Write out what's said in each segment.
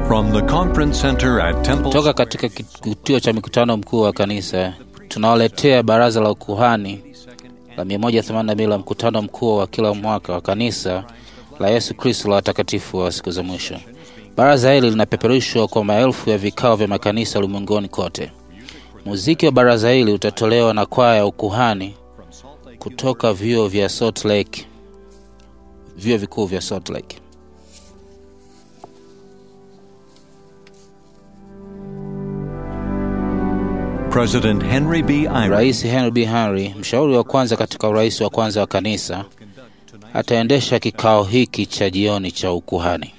From the conference center at Temple Toka katika kituo cha mikutano mkuu wa kanisa tunawaletea baraza la ukuhani la 182 la mkutano mkuu wa kila mwaka wa kanisa la Yesu Kristo la watakatifu wa siku za mwisho. Baraza hili linapeperushwa kwa maelfu ya vikao vya makanisa ulimwenguni kote. Muziki wa baraza hili utatolewa na kwaya ya ukuhani kutoka vyuo vya Salt Lake, vyuo vikuu vya Salt Lake. President Henry B. Eyre Rais Henry B. Henry, mshauri wa kwanza katika urais wa kwanza wa kanisa, ataendesha kikao hiki cha jioni cha ukuhani.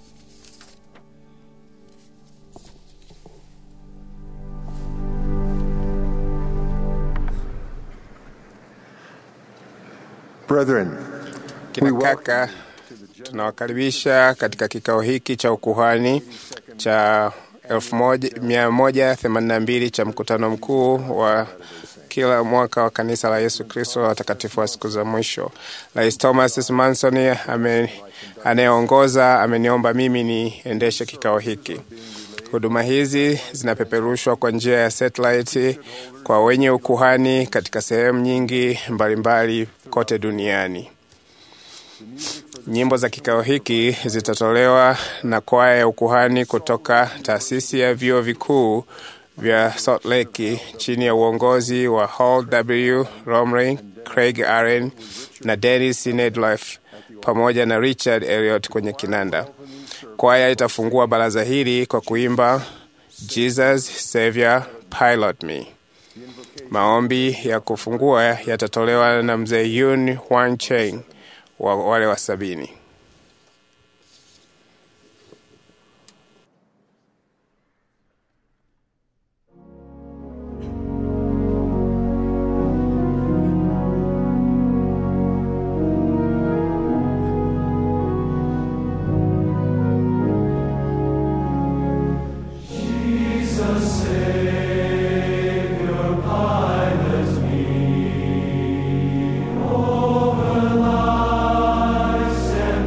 Brethren, Kina kaka, tunawakaribisha katika kikao hiki cha ukuhani cha 1182 cha mkutano mkuu wa kila mwaka wa kanisa la Yesu Kristo la watakatifu wa siku za mwisho. Rais Thomas Manson ame- anayeongoza ameniomba mimi niendeshe kikao hiki. Huduma hizi zinapeperushwa kwa njia ya satellite kwa wenye ukuhani katika sehemu nyingi mbalimbali kote duniani. Nyimbo za kikao hiki zitatolewa na kwaya ya ukuhani kutoka taasisi ya vyuo vikuu vya Salt Lake chini ya uongozi wa Hall W. Romrey, Craig Aren na Dennis Nedlife pamoja na Richard Elliot kwenye kinanda. Kwaya itafungua baraza hili kwa kuimba Jesus Savior Pilot Me. Maombi ya kufungua yatatolewa na mzee Yun Huang Cheng wa wale wa sabini. Over life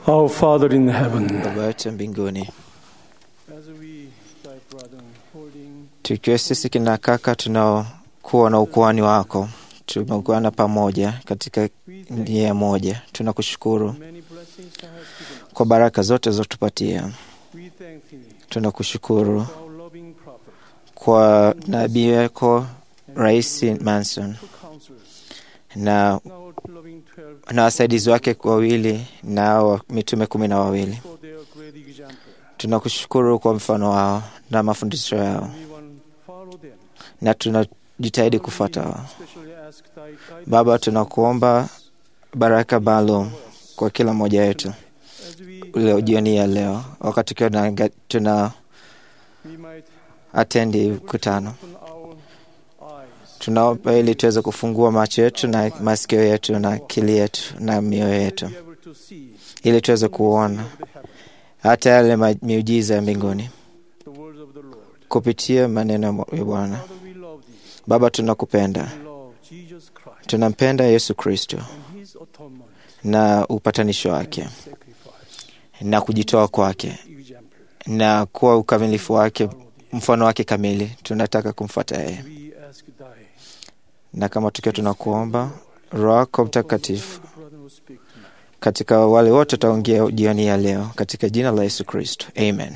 Our Father in heaven, Baba yetu mbinguni, as we, thy brethren, holding tukiwa sisi kina kaka tunaokuwa na ukuhani wako, tumeungana pamoja katika nia moja. Tunakushukuru many blessings thou hast given us, kwa baraka zote zotupatia. we thank thee Tunakushukuru for our loving prophet, kwa nabii wako Rais Manson two counselors, na, and our loving twelve na wasaidizi wake wawili na wa mitume kumi na wawili. for their great example. Tunakushukuru kwa mfano wao na mafundisho yao, We want follow them. na tunajitahidi kufuata wao. Especially ask thy guidance Baba, tunakuomba baraka maalum kwa kila mmoja wetu as we, leo jioni ya leo, wakati tukiwa tuna, tuna we might atendi mkutano. open our eyes Tunaomba ili tuweze kufungua macho yetu na masikio yetu na akili yetu na mioyo yetu, be able to see ili tuweze kuona the heaven, hata yale ma- miujiza ya mbinguni the words of the Lord. kupitia maneno ya Bwana. Father, we love thee. Baba, tunakupenda, We love Jesus Christ tunampenda Yesu Kristo and his atonement na upatanisho wake sacrifice, na kujitoa kwake example. na kuwa ukamilifu wake, mfano wake kamili. Tunataka kumfuata yeye, We ask thy na kama tukiwa tunakuomba Roho yako Mtakatifu the brother who speak tonight. katika wale wote wataongea jioni ya leo, katika jina la Yesu Kristo, amen.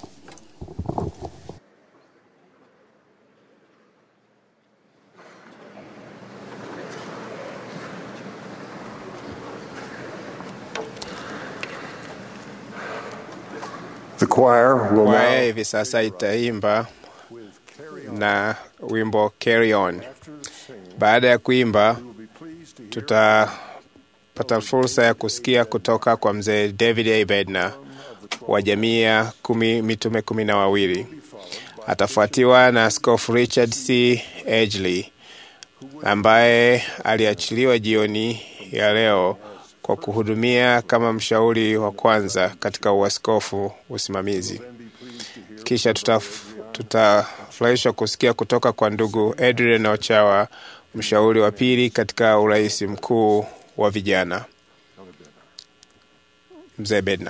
The choir will Kwaya now hivi sasa itaimba na wimbo Carry On. Baada ya kuimba, tutapata fursa ya kusikia kutoka kwa mzee David A. Bednar wa jamii ya kumi, mitume kumi na wawili. Atafuatiwa na Askofu Richard C. Edgley ambaye aliachiliwa jioni ya leo kwa kuhudumia kama mshauri wa kwanza katika uaskofu usimamizi. Kisha tutaf- tutafurahishwa kusikia kutoka kwa ndugu Adrian Ochawa, mshauri wa pili katika urais mkuu wa vijana. Mzee Bednar.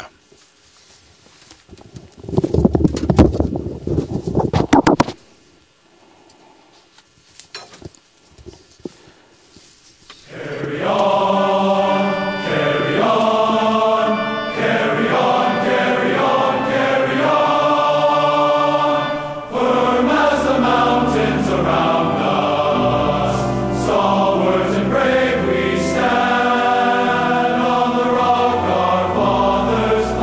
Stalwart and brave we stand on the rock our fathers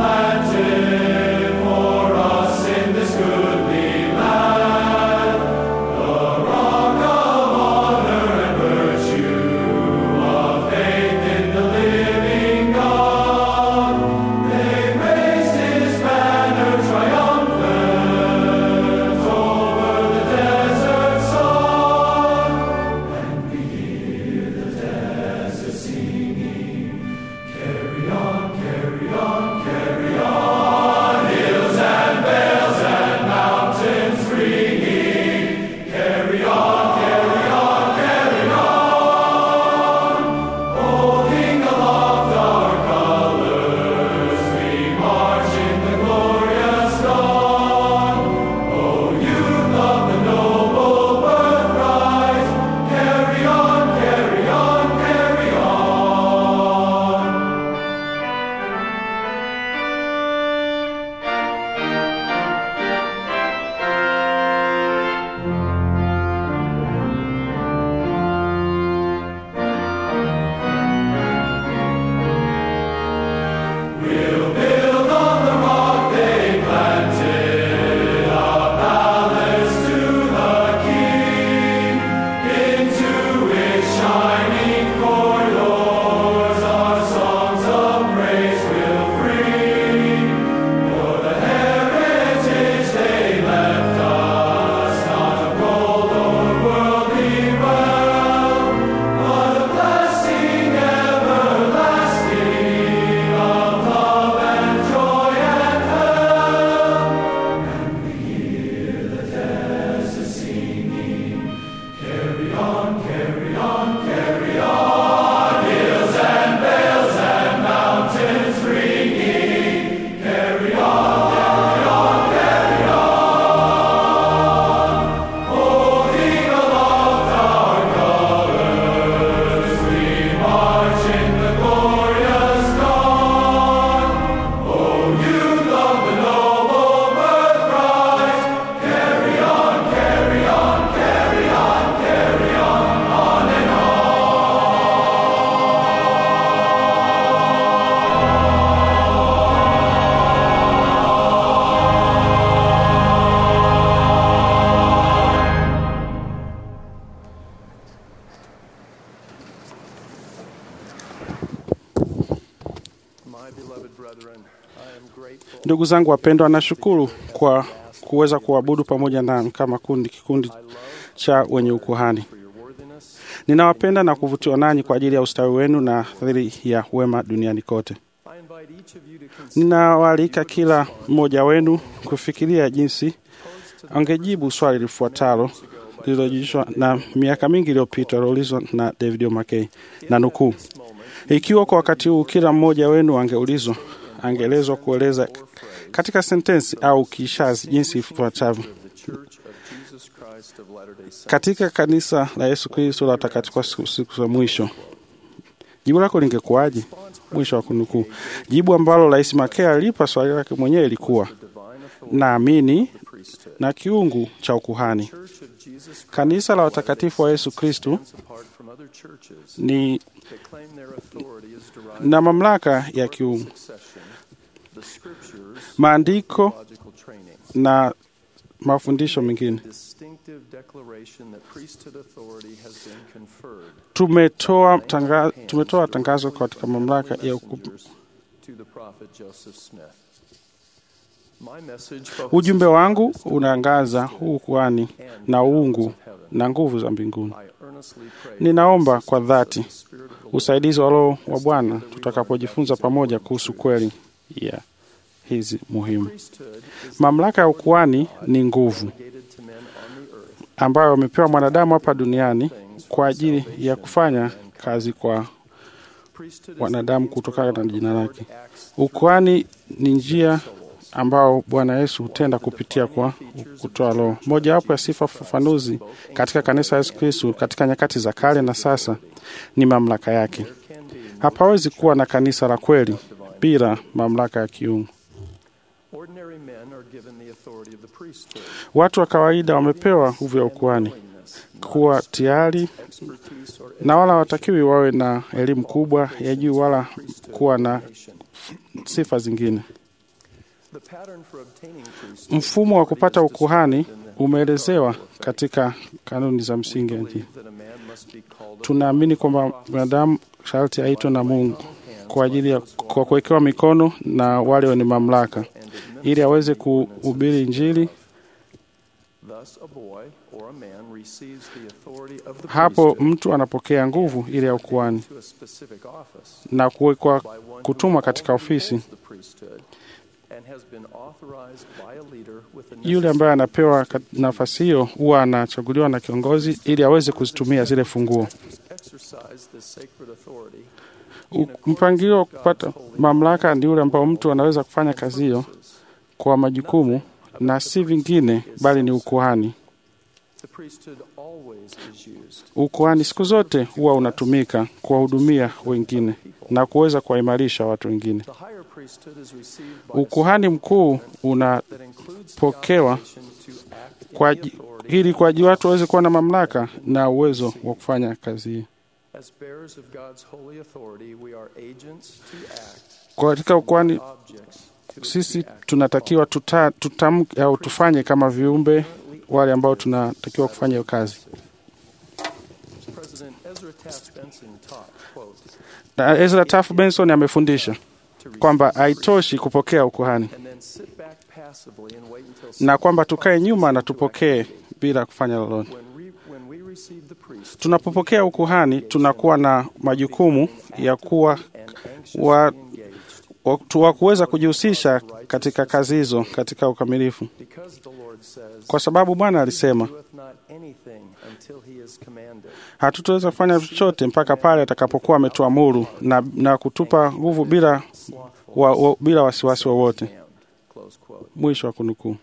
Ndugu zangu wapendwa, nashukuru kwa kuweza kuabudu pamoja nami kama kundi kikundi cha wenye ukuhani. Ninawapenda na kuvutiwa nanyi kwa ajili ya ustawi wenu na fadhili ya wema duniani kote. Ninawaalika kila mmoja wenu kufikiria jinsi angejibu swali lifuatalo lililojulishwa na miaka mingi iliyopita liloulizwa na David O'Mackey na nukuu, ikiwa kwa wakati huu kila mmoja wenu angeulizwa angeelezwa kueleza katika sentensi au kishazi jinsi ifuatavyo katika kanisa la Yesu Kristo la watakatifu wa siku siku za mwisho, jibu lako lingekuwaje? Mwisho wa kunukuu. Jibu ambalo Rais Makea alipa swali lake mwenyewe ilikuwa naamini na kiungu cha ukuhani. Kanisa la watakatifu wa Yesu Kristo ni na mamlaka ya kiungu, maandiko na mafundisho mengine. Tumetoa tanga, tumetoa tangazo katika mamlaka ya uku... Ujumbe wangu unaangaza huu ukuhani na uungu na nguvu za mbinguni. Ninaomba kwa dhati usaidizi wa Roho wa Bwana tutakapojifunza pamoja kuhusu kweli ya yeah, hizi muhimu. Mamlaka ya ukuhani ni nguvu ambayo amepewa mwanadamu hapa duniani kwa ajili ya kufanya kazi kwa wanadamu kutokana na jina lake. Ukuhani ni njia ambao Bwana Yesu hutenda kupitia kwa kutoa Roho. Mojawapo ya sifa fafanuzi katika kanisa la Yesu Kristo katika nyakati za kale na sasa ni mamlaka yake. Hapawezi kuwa na kanisa la kweli bila mamlaka ya kiungu. Watu wa kawaida wamepewa nguvu ya ukuhani kuwa tayari, na wala hawatakiwi wawe na elimu kubwa ya juu wala kuwa na sifa zingine. Mfumo wa kupata ukuhani umeelezewa katika kanuni za msingi ya njia. Tunaamini kwamba mwanadamu sharti aitwe na Mungu kwa ajili ya kwa kuwekewa mikono na wale wenye mamlaka ili aweze kuhubiri Injili. Hapo mtu anapokea nguvu ile ya ukuhani na kuwekwa kutumwa katika ofisi. Yule ambaye anapewa nafasi hiyo huwa anachaguliwa na kiongozi ili aweze kuzitumia zile funguo. Mpangilio wa kupata mamlaka ndi ule ambao mtu anaweza kufanya kazi hiyo kwa majukumu na si vingine, bali ni ukuhani. Ukuhani siku zote huwa unatumika kuwahudumia wengine na kuweza kuwaimarisha watu wengine. Ukuhani mkuu unapokewa kwa ili kwa ajili watu waweze kuwa na mamlaka na uwezo wa kufanya kazi hii. Katika ukuhani sisi tunatakiwa tuta, tutam, au tufanye kama viumbe wale ambao tunatakiwa kufanya hiyo kazi. Na Ezra Taft Benson amefundisha kwamba haitoshi kupokea ukuhani na kwamba tukae nyuma na tupokee bila kufanya lolote. Tunapopokea ukuhani, tunakuwa na majukumu ya kuwa wa, wa kuweza kujihusisha katika kazi hizo katika ukamilifu, kwa sababu Bwana alisema hatutaweza kufanya chochote mpaka pale atakapokuwa ametuamuru na, na kutupa nguvu bila, wa, wa, bila wasiwasi wowote. Mwisho wa kunukuu.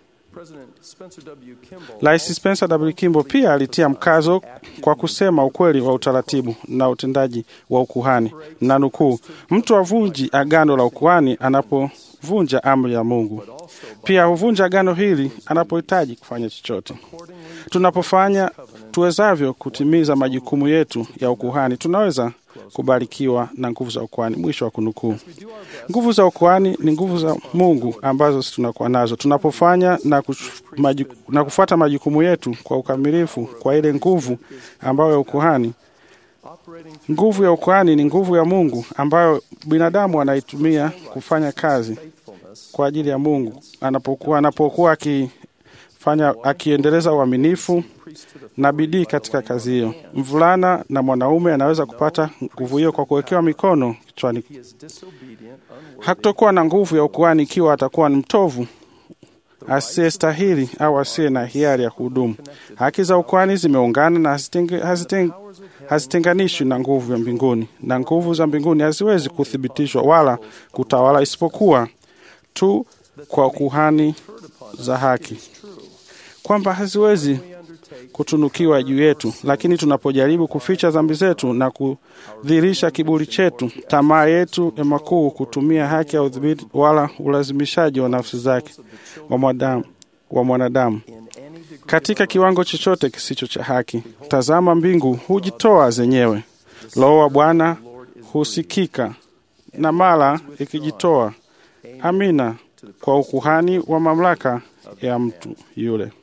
Rais Spencer W. Kimball pia alitia mkazo kwa kusema ukweli wa utaratibu na utendaji wa ukuhani, na nukuu, mtu avunji agano la ukuhani anapovunja amri ya Mungu, pia huvunja agano hili anapohitaji kufanya chochote. Tunapofanya tuwezavyo kutimiza majukumu yetu ya ukuhani, tunaweza kubarikiwa na nguvu za ukuhani. Mwisho wa kunukuu. Nguvu za ukuhani ni nguvu za Mungu ambazo tunakuwa nazo tunapofanya na, maju, na kufuata majukumu yetu kwa ukamilifu kwa ile nguvu ambayo ya ukuhani. Nguvu ya ukuhani ni nguvu ya Mungu ambayo binadamu anaitumia kufanya kazi kwa ajili ya Mungu anapokuwa anapokuwa akifanya akiendeleza uaminifu na bidii katika kazi hiyo. Mvulana na mwanaume anaweza kupata nguvu hiyo kwa kuwekewa mikono kichwani. Hatakuwa na nguvu ya ukuhani ikiwa atakuwa ni mtovu asiyestahili au asiye na hiari ya kuhudumu. Haki za ukuhani zimeungana na hazitenge- haziteng- hazitenganishwi na nguvu ya mbinguni, na nguvu za mbinguni haziwezi kuthibitishwa wala kutawala isipokuwa tu kwa kuhani za haki, kwamba haziwezi kutunukiwa juu yetu. Lakini tunapojaribu kuficha dhambi zetu na kudhihirisha kiburi chetu, tamaa yetu ya makuu, kutumia haki ya udhibiti wala ulazimishaji wa nafsi zake wa mwanadamu, wa mwanadamu katika kiwango chochote kisicho cha haki, tazama, mbingu hujitoa zenyewe, Roho wa Bwana husikika na mara ikijitoa. Amina kwa ukuhani wa mamlaka ya mtu yule.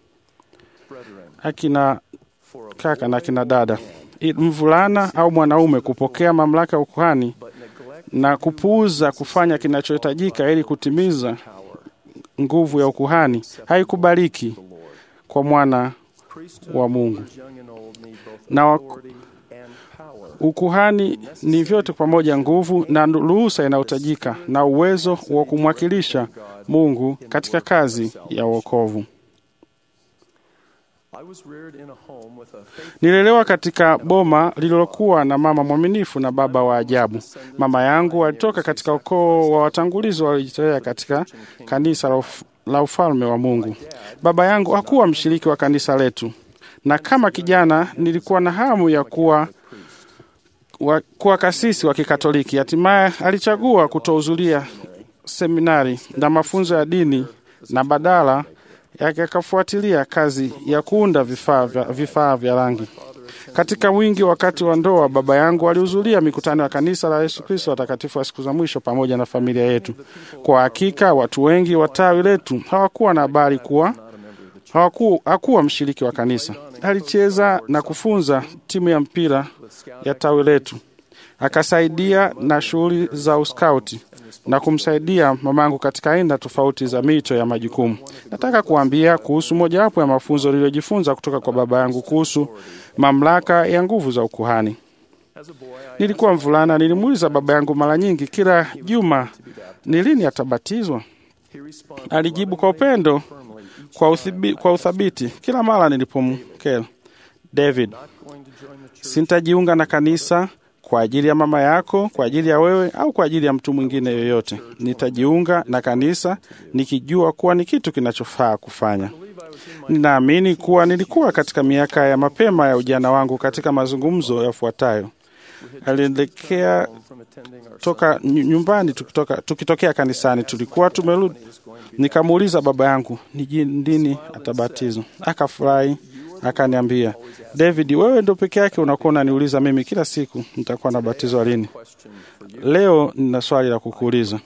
Akina kaka na akina dada, I- mvulana au mwanaume kupokea mamlaka ya ukuhani na kupuuza kufanya kinachohitajika ili kutimiza nguvu ya ukuhani haikubaliki kwa mwana wa Mungu. Na wa, ukuhani ni vyote pamoja, nguvu na ruhusa inayohitajika na uwezo wa kumwakilisha Mungu katika kazi ya wokovu. Nililelewa katika boma lililokuwa na mama mwaminifu na baba wa ajabu. Mama yangu alitoka katika ukoo wa watangulizi waliojitolea katika kanisa la uf- la ufalme wa Mungu. Baba yangu hakuwa mshiriki wa kanisa letu, na kama kijana nilikuwa na hamu ya kuwa wa, kuwa kasisi wa Kikatoliki. Hatimaye alichagua kutohudhuria seminari na mafunzo ya dini na badala yake akafuatilia kazi ya kuunda vifaa vya, vifaa vya rangi. Katika wingi wakati wa ndoa, baba yangu alihudhuria mikutano ya kanisa la Yesu Kristo watakatifu wa siku za mwisho pamoja na familia yetu. Kwa hakika watu wengi wa tawi letu hawakuwa na habari kuwa hawaku, hakuwa mshiriki wa kanisa. Alicheza na kufunza timu ya mpira ya tawi letu, akasaidia na shughuli za uskauti na kumsaidia mamangu katika aina tofauti za mito ya majukumu. Nataka kuambia kuhusu mojawapo ya mafunzo niliyojifunza kutoka kwa baba yangu kuhusu mamlaka ya nguvu za ukuhani. Nilikuwa mvulana, nilimuuliza baba yangu mara nyingi kila juma ni lini atabatizwa. Alijibu kwa upendo, kwa, uthibi, kwa uthabiti kila mara nilipomkela, David, sintajiunga na kanisa kwa ajili ya mama yako, kwa ajili ya wewe au kwa ajili ya mtu mwingine yoyote. Nitajiunga na kanisa nikijua kuwa ni kitu kinachofaa kufanya. Ninaamini kuwa nilikuwa katika miaka ya mapema ya ujana wangu katika mazungumzo yafuatayo. Alielekea toka nyu- nyumbani tukitoka, tukitokea kanisani, tulikuwa tumerudi. Nikamuuliza baba yangu ni ji- lini atabatizwa. Akafurahi akaniambia, David, wewe ndo peke yake unakuwa unaniuliza mimi kila siku nitakuwa nabatizwa lini. Leo nina swali la kukuuliza.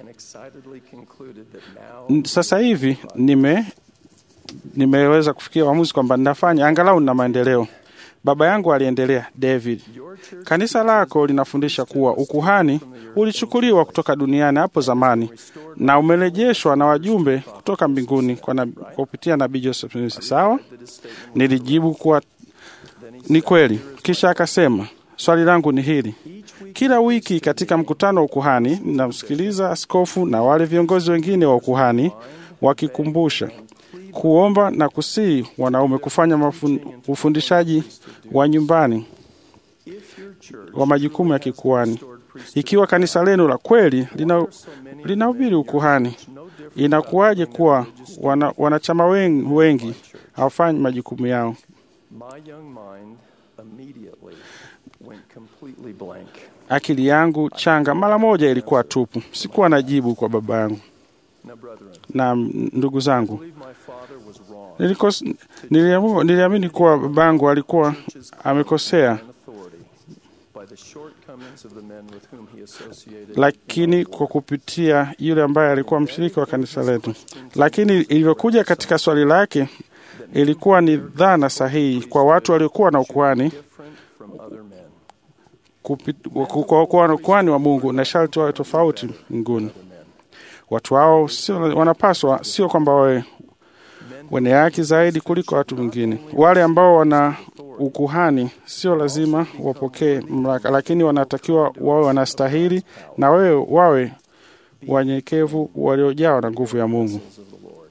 N- Sasa hivi nime nimeweza kufikia uamuzi kwamba ninafanya angalau nina maendeleo. Baba yangu aliendelea, David, kanisa lako linafundisha kuwa ukuhani ulichukuliwa kutoka duniani hapo zamani na umerejeshwa na wajumbe kutoka mbinguni kwa na, kwa kupitia nabii Joseph Smith. Sawa? Nilijibu kuwa ni kweli. Kisha akasema, swali langu ni hili: kila wiki katika mkutano wa ukuhani ninamsikiliza askofu na wale viongozi wengine wa ukuhani wakikumbusha kuomba na kusii wanaume kufanya mafun, ufundishaji wa nyumbani wa majukumu ya kikuhani. Ikiwa kanisa lenu la kweli lina linahubiri ukuhani, inakuwaje kuwa wana, wanachama wengi, wengi hawafanyi majukumu yao? My young mind immediately went completely blank. Akili yangu changa mara moja ilikuwa tupu. Sikuwa na jibu kwa baba yangu Now, brethren, na ndugu zangu. I believe my father was wrong. Nilikos, niliamu, niliamini kuwa babangu alikuwa amekosea, in authority by the shortcomings of the men with whom he associated. lakini kwa kupitia yule ambaye alikuwa mshiriki wa kanisa letu. Lakini ilivyokuja katika swali lake, ilikuwa ni dhana sahihi kwa watu waliokuwa na ukuhani different from other men. kupi- ku- kwa kuwa ukuhani wa Mungu na sharti wawe tofauti mbinguni. Watu hao sio wanapaswa, sio kwamba wawe wenye haki zaidi kuliko watu wengine. Wale ambao wana ukuhani sio lazima wapokee mamlaka, lakini wanatakiwa wawe wanastahili na wewe wawe wanyenyekevu waliojawa na nguvu ya Mungu. of the Lord.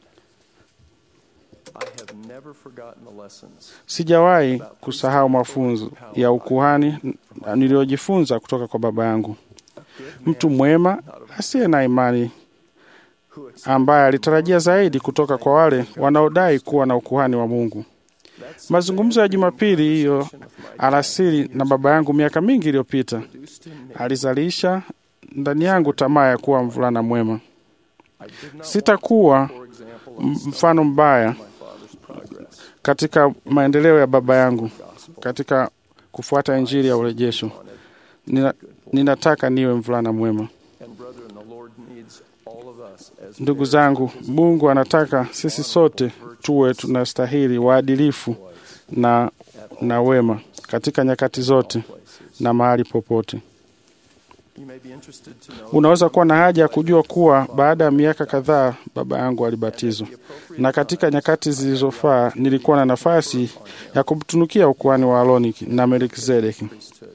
I have never forgotten the lessons Sijawahi kusahau mafunzo ya ukuhani niliyojifunza kutoka kwa baba yangu, mtu mwema asiye na imani, ambaye alitarajia zaidi kutoka kwa wale wanaodai kuwa na ukuhani wa Mungu. Mazungumzo ya Jumapili hiyo alasiri na baba yangu miaka mingi iliyopita alizalisha ndani yangu tamaa ya kuwa mvulana mwema. Sitakuwa m- mfano mbaya katika maendeleo ya baba yangu katika kufuata injili ya urejesho. Nina, ninataka niwe mvulana mwema. and brethren, the Lord needs all of us as Ndugu zangu, Mungu anataka sisi sote tuwe tunastahili waadilifu na, na wema katika nyakati zote na mahali popote. you may be interested to know Unaweza kuwa na haja ya kujua kuwa baada ya miaka kadhaa baba yangu alibatizwa, na katika nyakati zilizofaa nilikuwa na nafasi ya kumtunukia ukuhani wa Aroni na Melkizedeki.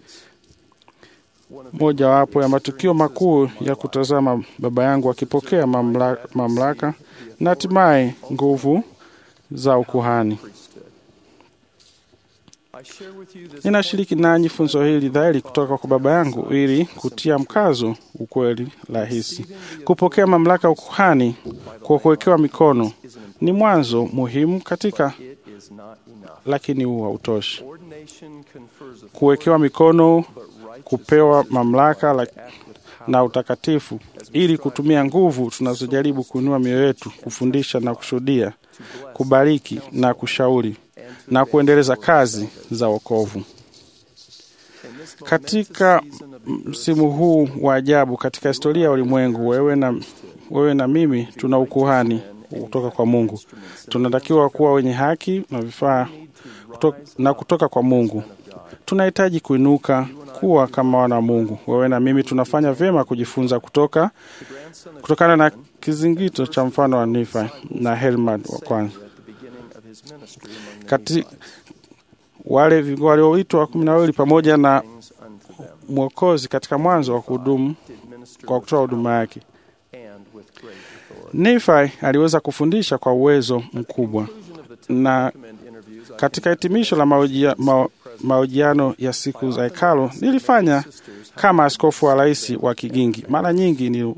Mojawapo ya matukio makuu ya kutazama baba yangu akipokea mamlaka, mamlaka na hatimaye nguvu za ukuhani. I share with you this Ninashiriki nanyi funzo hili dhahiri kutoka kwa baba yangu ili kutia mkazo ukweli rahisi. Kupokea mamlaka ya ukuhani kwa kuwekewa mikono ni mwanzo muhimu katika, it is not enough. lakini huu hautoshi. Ordination confers a Kuwekewa mikono, kupewa mamlaka la, na utakatifu ili kutumia nguvu tunazojaribu kuinua mioyo yetu, kufundisha na kushuhudia, kubariki na kushauri na kuendeleza kazi za wokovu. Katika msimu huu wa ajabu katika historia ya ulimwengu, wewe na, wewe na mimi tuna ukuhani kutoka kwa Mungu. Tunatakiwa kuwa wenye haki na vifaa kutoka, na kutoka kwa Mungu. Tunahitaji kuinuka kuwa kama wana wa Mungu. Wewe na mimi tunafanya vyema kujifunza kutoka kutokana na kizingito cha mfano wa Nifa na Helmad wa kwanza kati wale vi- walioitwa kumi na wawili pamoja na Mwokozi katika mwanzo wa kuhudumu kwa kutoa huduma yake. Nephi aliweza kufundisha kwa uwezo mkubwa, na katika hitimisho la maojia- mao- mahojiano ya siku za hekalo nilifanya kama askofu wa rais wa Kigingi. Mara nyingi ni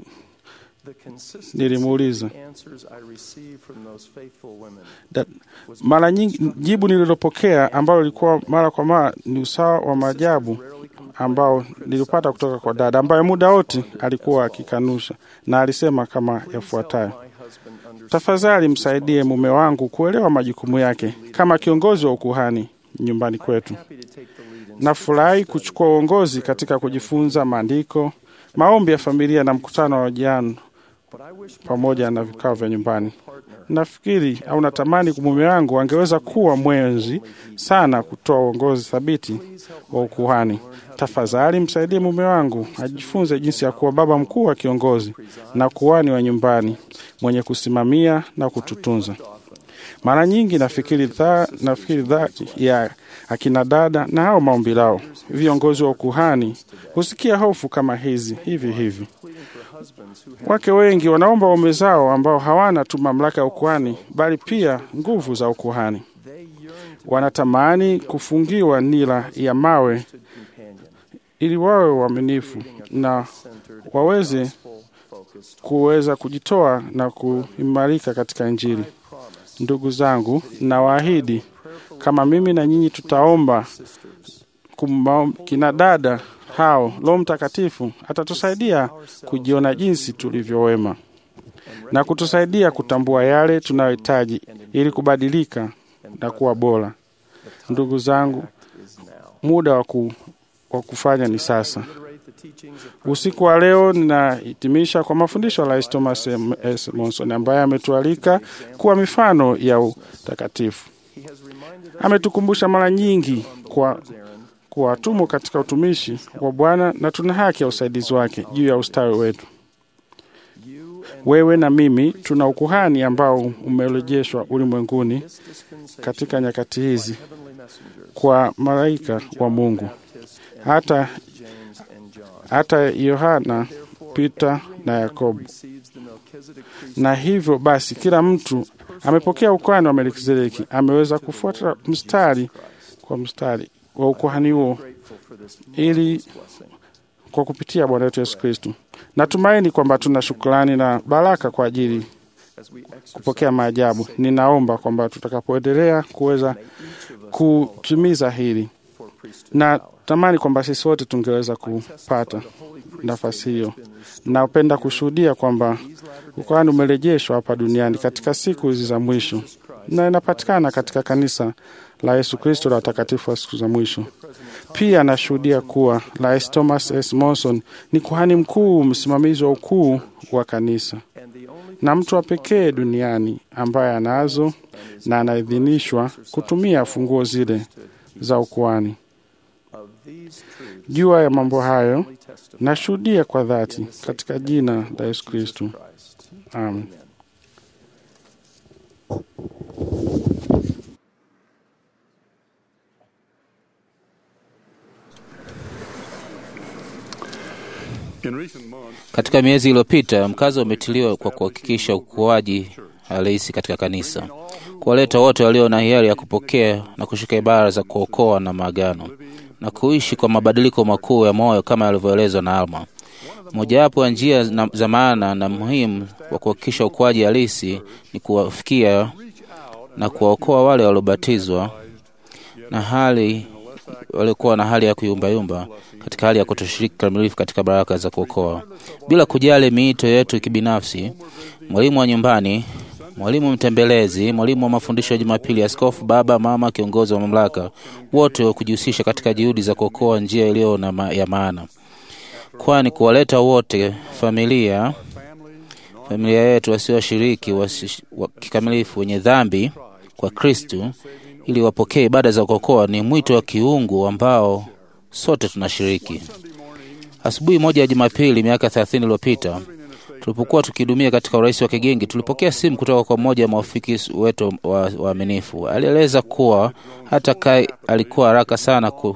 nilimuuliza answers I received from those faithful women da, mara nyingi jibu nililopokea ambalo lilikuwa mara kwa mara ni usawa wa maajabu ambao nilipata kutoka kwa dada ambaye muda wote alikuwa akikanusha na alisema kama yafuatayo: tafadhali msaidie mume wangu kuelewa majukumu yake kama kiongozi wa ukuhani nyumbani kwetu. Nafurahi kuchukua uongozi katika kujifunza maandiko, maombi ya familia na mkutano wa jano pamoja na vikao vya nyumbani. Nafikiri au natamani mume wangu angeweza kuwa mwenzi sana kutoa uongozi thabiti wa ukuhani. Tafadhali msaidie mume wangu ajifunze jinsi ya kuwa baba mkuu wa kiongozi na kuhani wa nyumbani mwenye kusimamia na kututunza. Mara nyingi nafikiri dha, nafikiri dha ya akina dada na hao maombi lao, viongozi wa ukuhani husikia hofu kama hizi hivi hivi. Wake wengi wanaomba waume zao ambao hawana tu mamlaka ya ukuhani, bali pia nguvu za ukuhani. Wanatamani kufungiwa nira ya mawe ili wawe waaminifu na waweze kuweza kujitoa na kuimarika katika Injili. Ndugu zangu, nawaahidi kama mimi na nyinyi tutaomba kumba, kina dada hao, Roho Mtakatifu atatusaidia kujiona jinsi tulivyowema na kutusaidia kutambua yale tunayohitaji ili kubadilika na kuwa bora. Ndugu zangu, muda wa ku, wa kufanya ni sasa. Usiku wa leo ninahitimisha kwa mafundisho ya Rais Thomas M. S. Monson ambaye ametualika kuwa mifano ya utakatifu. Ametukumbusha mara nyingi kwa kuwa tumo katika utumishi wa Bwana na tuna haki ya usaidizi wake juu ya ustawi wetu. Wewe na mimi tuna ukuhani ambao umerejeshwa ulimwenguni katika nyakati hizi kwa malaika wa Mungu. Hata hata Yohana, Pita na Yakobo. Na hivyo basi, kila mtu amepokea ukuhani wa Melkizedeki, ameweza kufuata mstari kwa mstari wa ukuhani huo ili kwa kupitia Bwana wetu Yesu Kristo. Natumaini kwamba tuna shukrani na baraka kwa ajili kupokea maajabu. Ninaomba kwamba tutakapoendelea kuweza kutimiza hili, na tamani kwamba sisi wote tungeweza kupata nafasi hiyo. Napenda kushuhudia kwamba ukuhani umerejeshwa hapa duniani katika siku hizi za mwisho, na inapatikana katika kanisa la Yesu Kristo la watakatifu wa siku za mwisho. Pia nashuhudia kuwa Rais Thomas S. Monson ni kuhani mkuu, msimamizi wa ukuu wa kanisa na mtu wa pekee duniani ambaye anazo na anaidhinishwa kutumia funguo zile za ukuhani. Jua ya mambo hayo nashuhudia kwa dhati katika jina la Yesu Kristo, amen. Katika miezi iliyopita, mkazo umetiliwa kwa kuhakikisha ukuaji halisi katika kanisa, kuwaleta wote walio na hiari ya kupokea na kushika ibara za kuokoa na maagano na kuishi kwa mabadiliko makuu ya moyo kama yalivyoelezwa na Alma. Mojawapo ya njia na- za maana na muhimu wa kuhakikisha ukuaji halisi ni kuwafikia na kuwaokoa wale waliobatizwa na hali waliokuwa na hali ya kuyumbayumba katika hali ya kutoshiriki kikamilifu katika baraka za kuokoa, bila kujali miito yetu kibinafsi. Mwalimu wa nyumbani, mwalimu mtembelezi, mwalimu wa mafundisho ya Jumapili, askofu, baba, mama, kiongozi wa mamlaka, wote wa kujihusisha katika juhudi za kuokoa njia iliyo na ma ya maana, kwani kuwaleta wote familia familia yetu wasioshiriki wasi- wa kikamilifu wenye dhambi kwa Kristu ili wapokee ibada za kuokoa ni mwito wa kiungu ambao sote tunashiriki. Asubuhi moja ya Jumapili miaka 30 iliyopita tulipokuwa tukihudumia katika urais wa Kigingi, tulipokea simu kutoka kwa mmoja wa maafiki wetu wa- waaminifu. Alieleza kuwa hata Kai alikuwa haraka sana ku,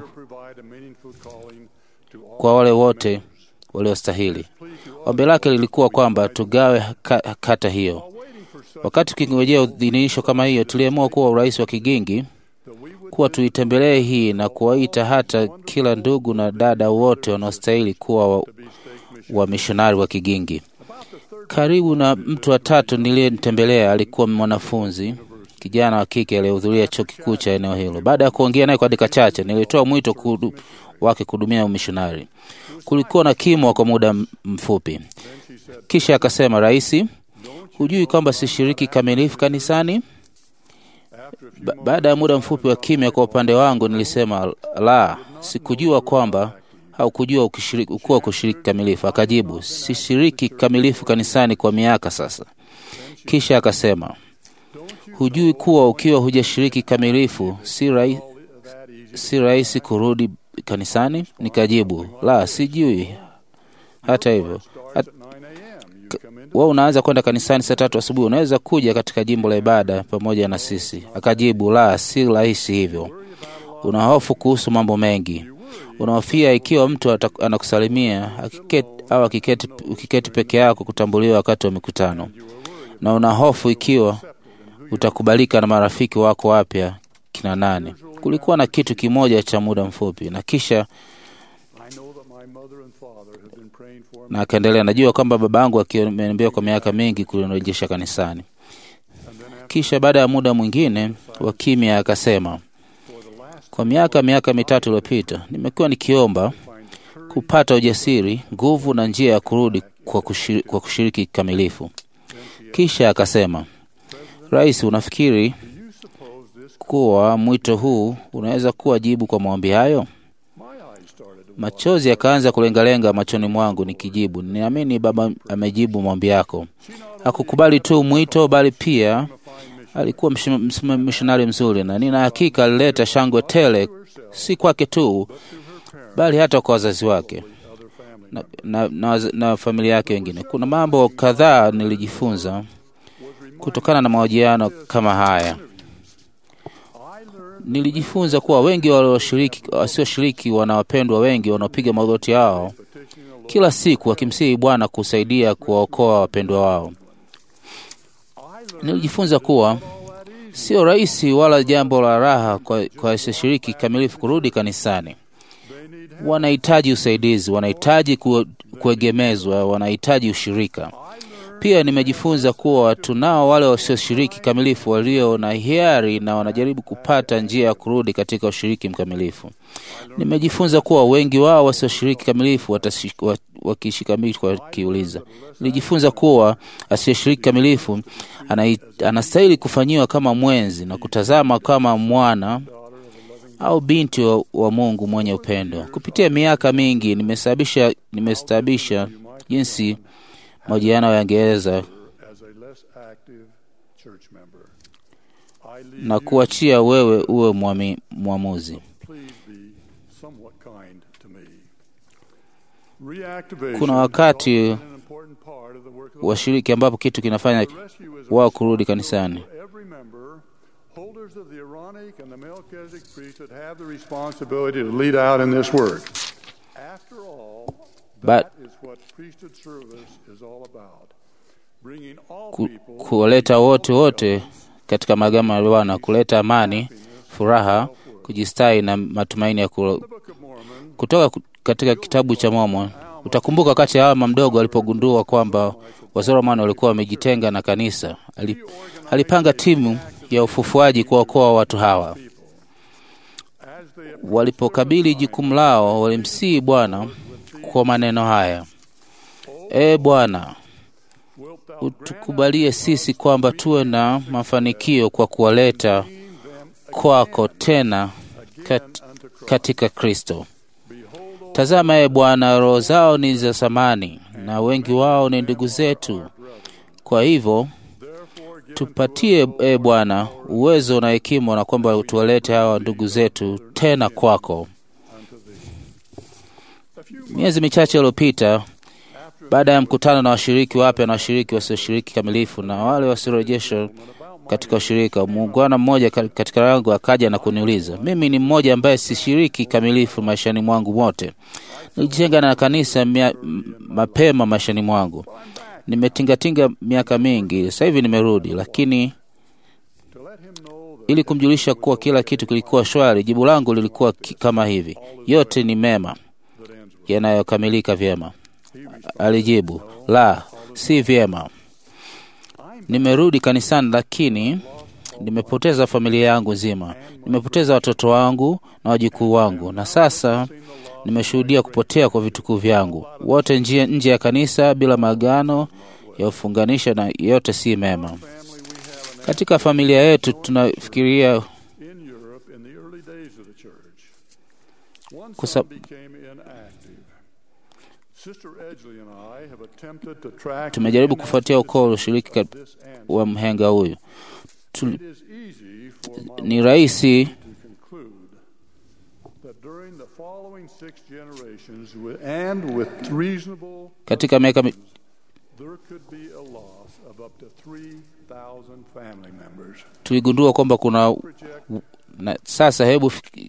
kwa wale wote waliostahili. Ombi lake lilikuwa kwamba tugawe ka, kata hiyo. Wakati tukingojea udhinisho kama hiyo, tuliamua kuwa urais wa Kigingi kuwa tuitembelee hii na kuwaita hata kila ndugu na dada wote wanaostahili kuwa wa, wa mishonari wa Kigingi. Karibu na mtu wa tatu niliyemtembelea alikuwa mwanafunzi kijana wa kike aliyehudhuria chuo kikuu cha eneo hilo. Baada ya kuongea naye kwa dakika chache, nilitoa mwito kudu, wake kuhudumia umishonari. Kulikuwa na kimwa kwa muda m- mfupi, kisha akasema, Raisi, hujui kwamba sishiriki kamilifu kanisani? Ba baada ya muda mfupi wa kimya kwa upande wangu, nilisema la, sikujua kwamba au kujua ukishiriki, ukuwa kushiriki kamilifu. Akajibu, sishiriki kamilifu kanisani kwa miaka sasa. Kisha akasema, hujui kuwa ukiwa hujashiriki kamilifu si rai, si rahisi kurudi kanisani? Nikajibu, la, sijui. Hata hivyo hat, wewe unaanza kwenda kanisani saa tatu asubuhi, unaweza kuja katika jimbo la ibada pamoja na sisi? Akajibu, la, si rahisi hivyo. Una hofu kuhusu mambo mengi, unahofia ikiwa mtu ata- anakusalimia akiketi, au akiketi, ukiketi peke yako kutambuliwa wakati wa mikutano, na una hofu ikiwa utakubalika na marafiki wako wapya kina nane. Kulikuwa na kitu kimoja cha muda mfupi, na kisha na akaendelea, najua kwamba baba yangu akiniambia kwa miaka mingi kunirejesha kanisani. Kisha baada ya muda mwingine wa kimya akasema, kwa miaka miaka mitatu iliyopita nimekuwa nikiomba kupata ujasiri, nguvu na njia ya kurudi kwa kushiriki, kwa kushiriki kikamilifu. Kisha akasema, Rais, unafikiri kuwa mwito huu unaweza kuwa jibu kwa maombi hayo? Machozi yakaanza kulengalenga machoni mwangu nikijibu, ninaamini Baba amejibu maombi yako. Hakukubali tu mwito, bali pia Alikuwa mishonari mzuri, na nina hakika alileta shangwe tele, si kwake tu, bali hata kwa wazazi wake na, na, na, na familia yake wengine. Kuna mambo kadhaa nilijifunza kutokana na mahojiano kama haya. Nilijifunza kuwa wengi walioshiriki wasioshiriki wana wapendwa wengi wanaopiga magoti yao kila siku wakimsihi Bwana kusaidia kuwaokoa wapendwa wao. Nilijifunza kuwa sio rahisi wala jambo la raha kwa, kwa wasioshiriki kamilifu kurudi kanisani. Wanahitaji usaidizi, wanahitaji kuegemezwa, wanahitaji ushirika. Pia nimejifunza kuwa tunao wale wasioshiriki kamilifu walio na hiari na wanajaribu kupata njia ya kurudi katika ushiriki mkamilifu. Nimejifunza kuwa wengi wao wasioshiriki kamilifu wakishikamilifu wakiuliza. Nilijifunza kuwa asiyeshiriki kamilifu anastahili kufanyiwa kama mwenzi na kutazama kama mwana au binti wa, wa Mungu mwenye upendo. Kupitia miaka mingi nimesababisha nimestabisha jinsi mahojiano yangeweza na kuachia wewe uwe mwami, mwamuzi. Kuna wakati washiriki ambapo kitu kinafanya wao kurudi kanisani. Holders of the Aaronic and the Melchizedek priesthood have the responsibility to lead out in this work. After all, that is what priesthood service is all about. Bringing all ku, people kuwaleta wote wote katika magama ya Bwana, kuleta amani, furaha, kujistahi na matumaini ya kula. Kutoka katika kitabu cha Mormon utakumbuka wakati Alma mdogo alipogundua kwamba Wazoromani walikuwa wamejitenga na kanisa, alipanga timu ya ufufuaji kuwaokoa watu hawa. Walipokabili jukumu lao, walimsihi Bwana kwa maneno haya: E Bwana, utukubalie sisi kwamba tuwe na mafanikio kwa kuwaleta kwako tena kat, katika Kristo. Tazama, e Bwana, roho zao ni za thamani na wengi wao ni ndugu zetu. Kwa hivyo tupatie, e Bwana, uwezo na hekima, na kwamba tuwalete hawa ndugu zetu tena kwako. Miezi michache iliyopita, baada ya mkutano na washiriki wapya na washiriki wasioshiriki kamilifu na wale wasiorejeshwa katika ushirika, muungwana mmoja katika yangu akaja na kuniuliza, mimi ni mmoja ambaye sishiriki kamilifu maishani mwangu mote. Nilijitenga na kanisa mia, mapema maishani mwangu nimetingatinga miaka mingi, sasa hivi nimerudi, lakini ili kumjulisha kuwa kila kitu kilikuwa shwari, jibu langu lilikuwa kama hivi: yote ni mema yanayokamilika vyema. Alijibu, la, si vyema. Nimerudi kanisani, lakini nimepoteza familia yangu nzima, nimepoteza watoto wangu na wajukuu wangu, na sasa nimeshuhudia kupotea kwa vitukuu vyangu wote nje, nje ya kanisa bila maagano ya ufunganisha, na yote si mema. Katika familia yetu tunafikiria kusa, tumejaribu kufuatia ukoo ushiriki wa mhenga huyu tu, ni rahisi katika miaka mi... tuligundua kwamba kuna na sasa, hebu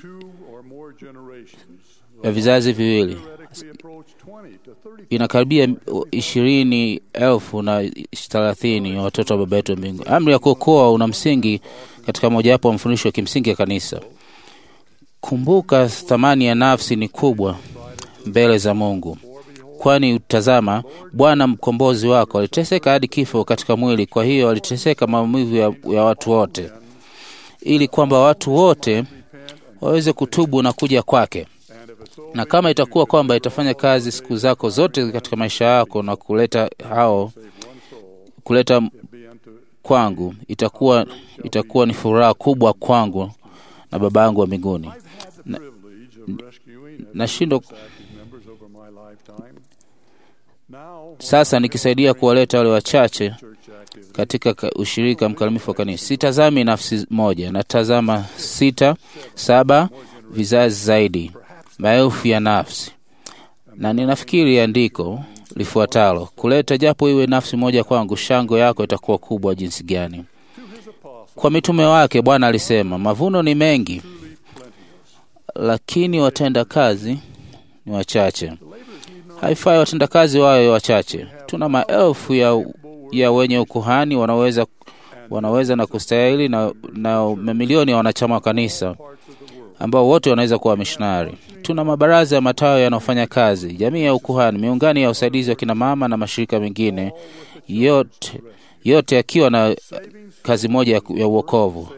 ya vizazi viwili inakaribia ishirini elfu na thelathini watoto wa baba yetu wa mbingu. Amri ya kuokoa una msingi katika mojawapo wa mafundisho ya kimsingi ya kanisa. Kumbuka, thamani ya nafsi ni kubwa mbele za Mungu, kwani utazama, Bwana mkombozi wako aliteseka hadi kifo katika mwili. Kwa hiyo aliteseka maumivu ya, ya watu wote, ili kwamba watu wote waweze kutubu na kuja kwake. Na kama itakuwa kwamba itafanya kazi siku zako zote katika maisha yako na kuleta hao kuleta kwangu, itakuwa itakuwa ni furaha kubwa kwangu na Baba yangu wa mbinguni. Nashindwa Sasa nikisaidia kuwaleta wale wachache katika ka- ushirika mkamilifu wa kanisa. Sitazami nafsi moja, natazama sita, saba vizazi zaidi, maelfu ya nafsi, na ninafikiri andiko lifuatalo, kuleta japo iwe nafsi moja kwangu, shangwe yako itakuwa kubwa jinsi gani. Kwa mitume wake Bwana alisema, mavuno ni mengi, lakini watenda kazi ni wachache. Haifai watenda kazi wawe wachache. Tuna maelfu ya, ya wenye ukuhani wanaweza, wanaweza na kustahili na, na mamilioni ya wanachama wa kanisa ambao wote wanaweza kuwa wamishonari. Tuna mabaraza ya matawi yanayofanya kazi, jamii ya ukuhani, miungano ya usaidizi wa kina mama na mashirika mengine, yote yote yakiwa na kazi moja ya, ya uokovu.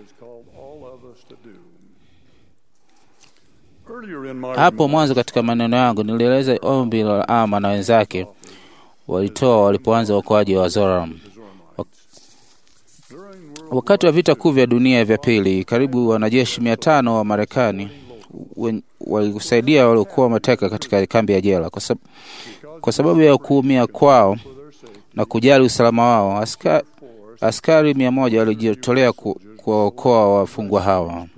Hapo mwanzo katika maneno yangu nilieleza ombi la Ama na wenzake walitoa walipoanza uokoaji wa Zoram. Wakati wa vita kuu vya dunia vya pili, karibu wanajeshi mia tano wa Marekani wen- walisaidia waliokuwa mateka katika kambi ya jela. Kwa, sab kwa sababu ya kuumia kwao na kujali usalama wao, aska askari mia moja walijitolea ku- kuwaokoa wafungwa hawa.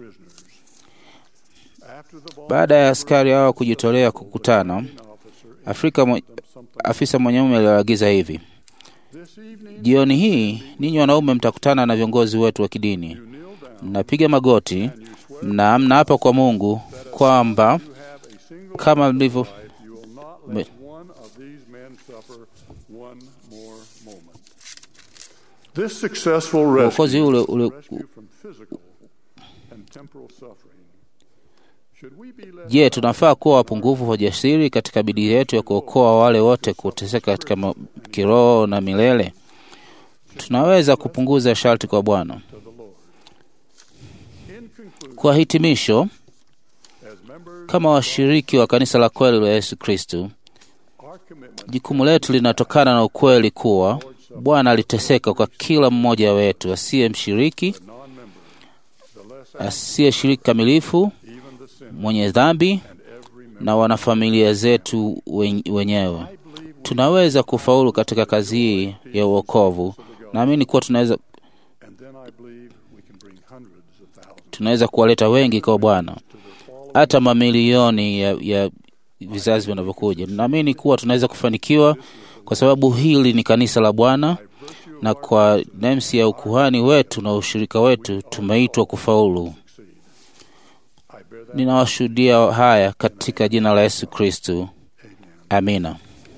Baada ya askari hawa kujitolea kukutana, Afrika mwe, afisa mwanaume aliwaagiza hivi: jioni hii ninyi wanaume mtakutana na viongozi wetu wa kidini, mnapiga magoti na mnaapa kwa Mungu kwamba kama mlivyo me- This successful uokozi rescue ule, ule rescue from physical and temporal suffering. Should we be led Je, tunafaa kuwa wapungufu wa jasiri katika bidii yetu ya kuokoa wale wote kuteseka katika ma- kiroho na milele? Tunaweza kupunguza sharti kwa Bwana. Kwa hitimisho, kama washiriki wa kanisa la kweli la Yesu Kristu, jukumu letu linatokana na ukweli kuwa Bwana aliteseka kwa kila mmoja wetu asiye mshiriki, asiyeshiriki kamilifu, mwenye dhambi na wanafamilia zetu wen- wenyewe. Tunaweza kufaulu katika kazi hii ya uokovu. Naamini kuwa tunaweza and then I believe we can bring hundreds of thousands. tunaweza kuwaleta wengi kwa Bwana, hata mamilioni ya, ya vizazi vinavyokuja. Naamini kuwa tunaweza kufanikiwa kwa sababu hili ni kanisa la Bwana, na kwa nemsi ya ukuhani wetu na ushirika wetu tumeitwa kufaulu. Ninawashuhudia haya katika jina la Yesu Kristu, amina.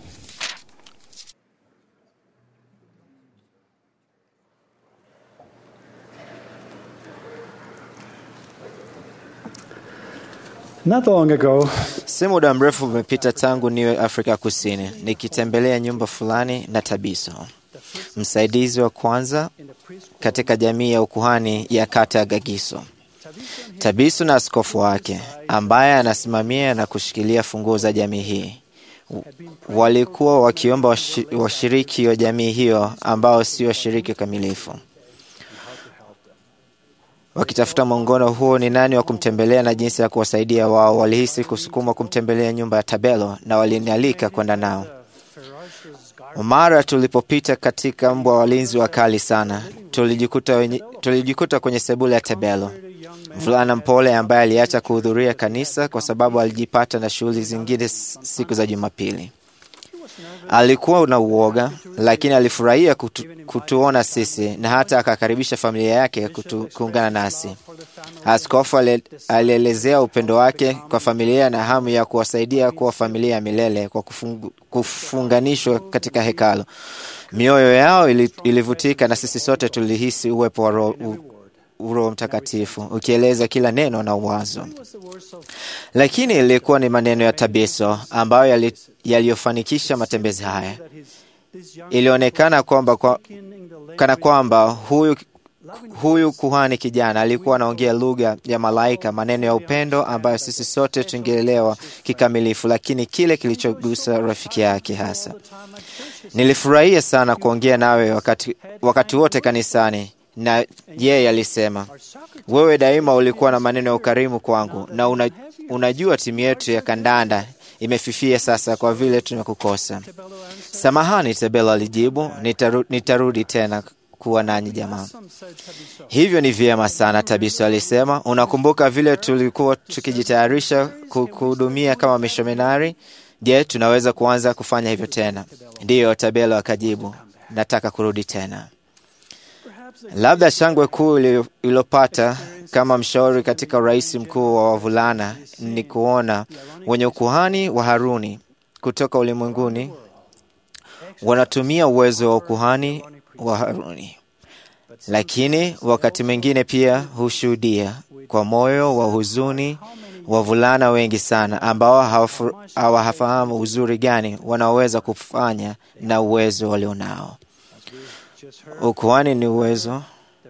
Not long ago, Si muda mrefu umepita tangu niwe Afrika Kusini nikitembelea nyumba fulani na Tabiso, msaidizi wa kwanza katika jamii ya ukuhani ya kata ya Gagiso. Tabiso na askofu wake ambaye anasimamia na kushikilia funguo za jamii hii walikuwa wakiomba washi- washiriki wa jamii hiyo ambao si washiriki kamilifu wakitafuta mwongono huo ni nani wa kumtembelea na jinsi ya kuwasaidia wao. Walihisi kusukumwa kumtembelea nyumba ya Tabelo na walinialika kwenda nao. Mara tulipopita katika mbwa walinzi wakali sana, tulijikuta, wenye, tulijikuta kwenye sebule ya Tabelo, mvulana mpole ambaye aliacha kuhudhuria kanisa kwa sababu alijipata na shughuli zingine s- siku za Jumapili. Alikuwa na uoga, lakini alifurahia kutu, kutuona sisi na hata akakaribisha familia yake kutu, kuungana nasi. Askofu ale- alielezea upendo wake kwa familia na hamu ya kuwasaidia kuwa familia ya milele kwa kufungu, kufunganishwa katika hekalu. Mioyo yao ili, ilivutika na sisi sote tulihisi uwepo wa Roho u- Roho Mtakatifu ukieleza kila neno na uwazo lakini ilikuwa ni maneno ya Tabiso ambayo yali- yaliyofanikisha matembezi haya. Ilionekana kwamba kwa, kana kwamba huyu, huyu kuhani kijana alikuwa anaongea lugha ya malaika, maneno ya upendo ambayo sisi sote tungeelewa kikamilifu, lakini kile kilichogusa rafiki yake hasa. Nilifurahia sana kuongea nawe wakati, wakati wote kanisani, na yeye alisema wewe daima ulikuwa na maneno ya ukarimu kwangu, na una, unajua timu yetu ya kandanda imefifia sasa kwa vile tumekukosa. Samahani, Tabelo alijibu, nitaru, nitarudi tena kuwa nanyi jamaa. Hivyo ni vyema sana, Tabiso alisema. Unakumbuka vile tulikuwa tukijitayarisha kuhudumia kama mishominari? Je, tunaweza kuanza kufanya hivyo tena? Ndiyo, Tabelo akajibu, nataka kurudi tena. Labda shangwe kuu iliyopata kama mshauri katika urais mkuu wa wavulana ni kuona wenye ukuhani wa Haruni kutoka ulimwenguni wanatumia uwezo wa ukuhani wa Haruni, lakini wakati mwingine pia hushuhudia kwa moyo wa huzuni wavulana wengi sana ambao hawafahamu uzuri gani wanaoweza kufanya na uwezo walionao. Ukuhani ni uwezo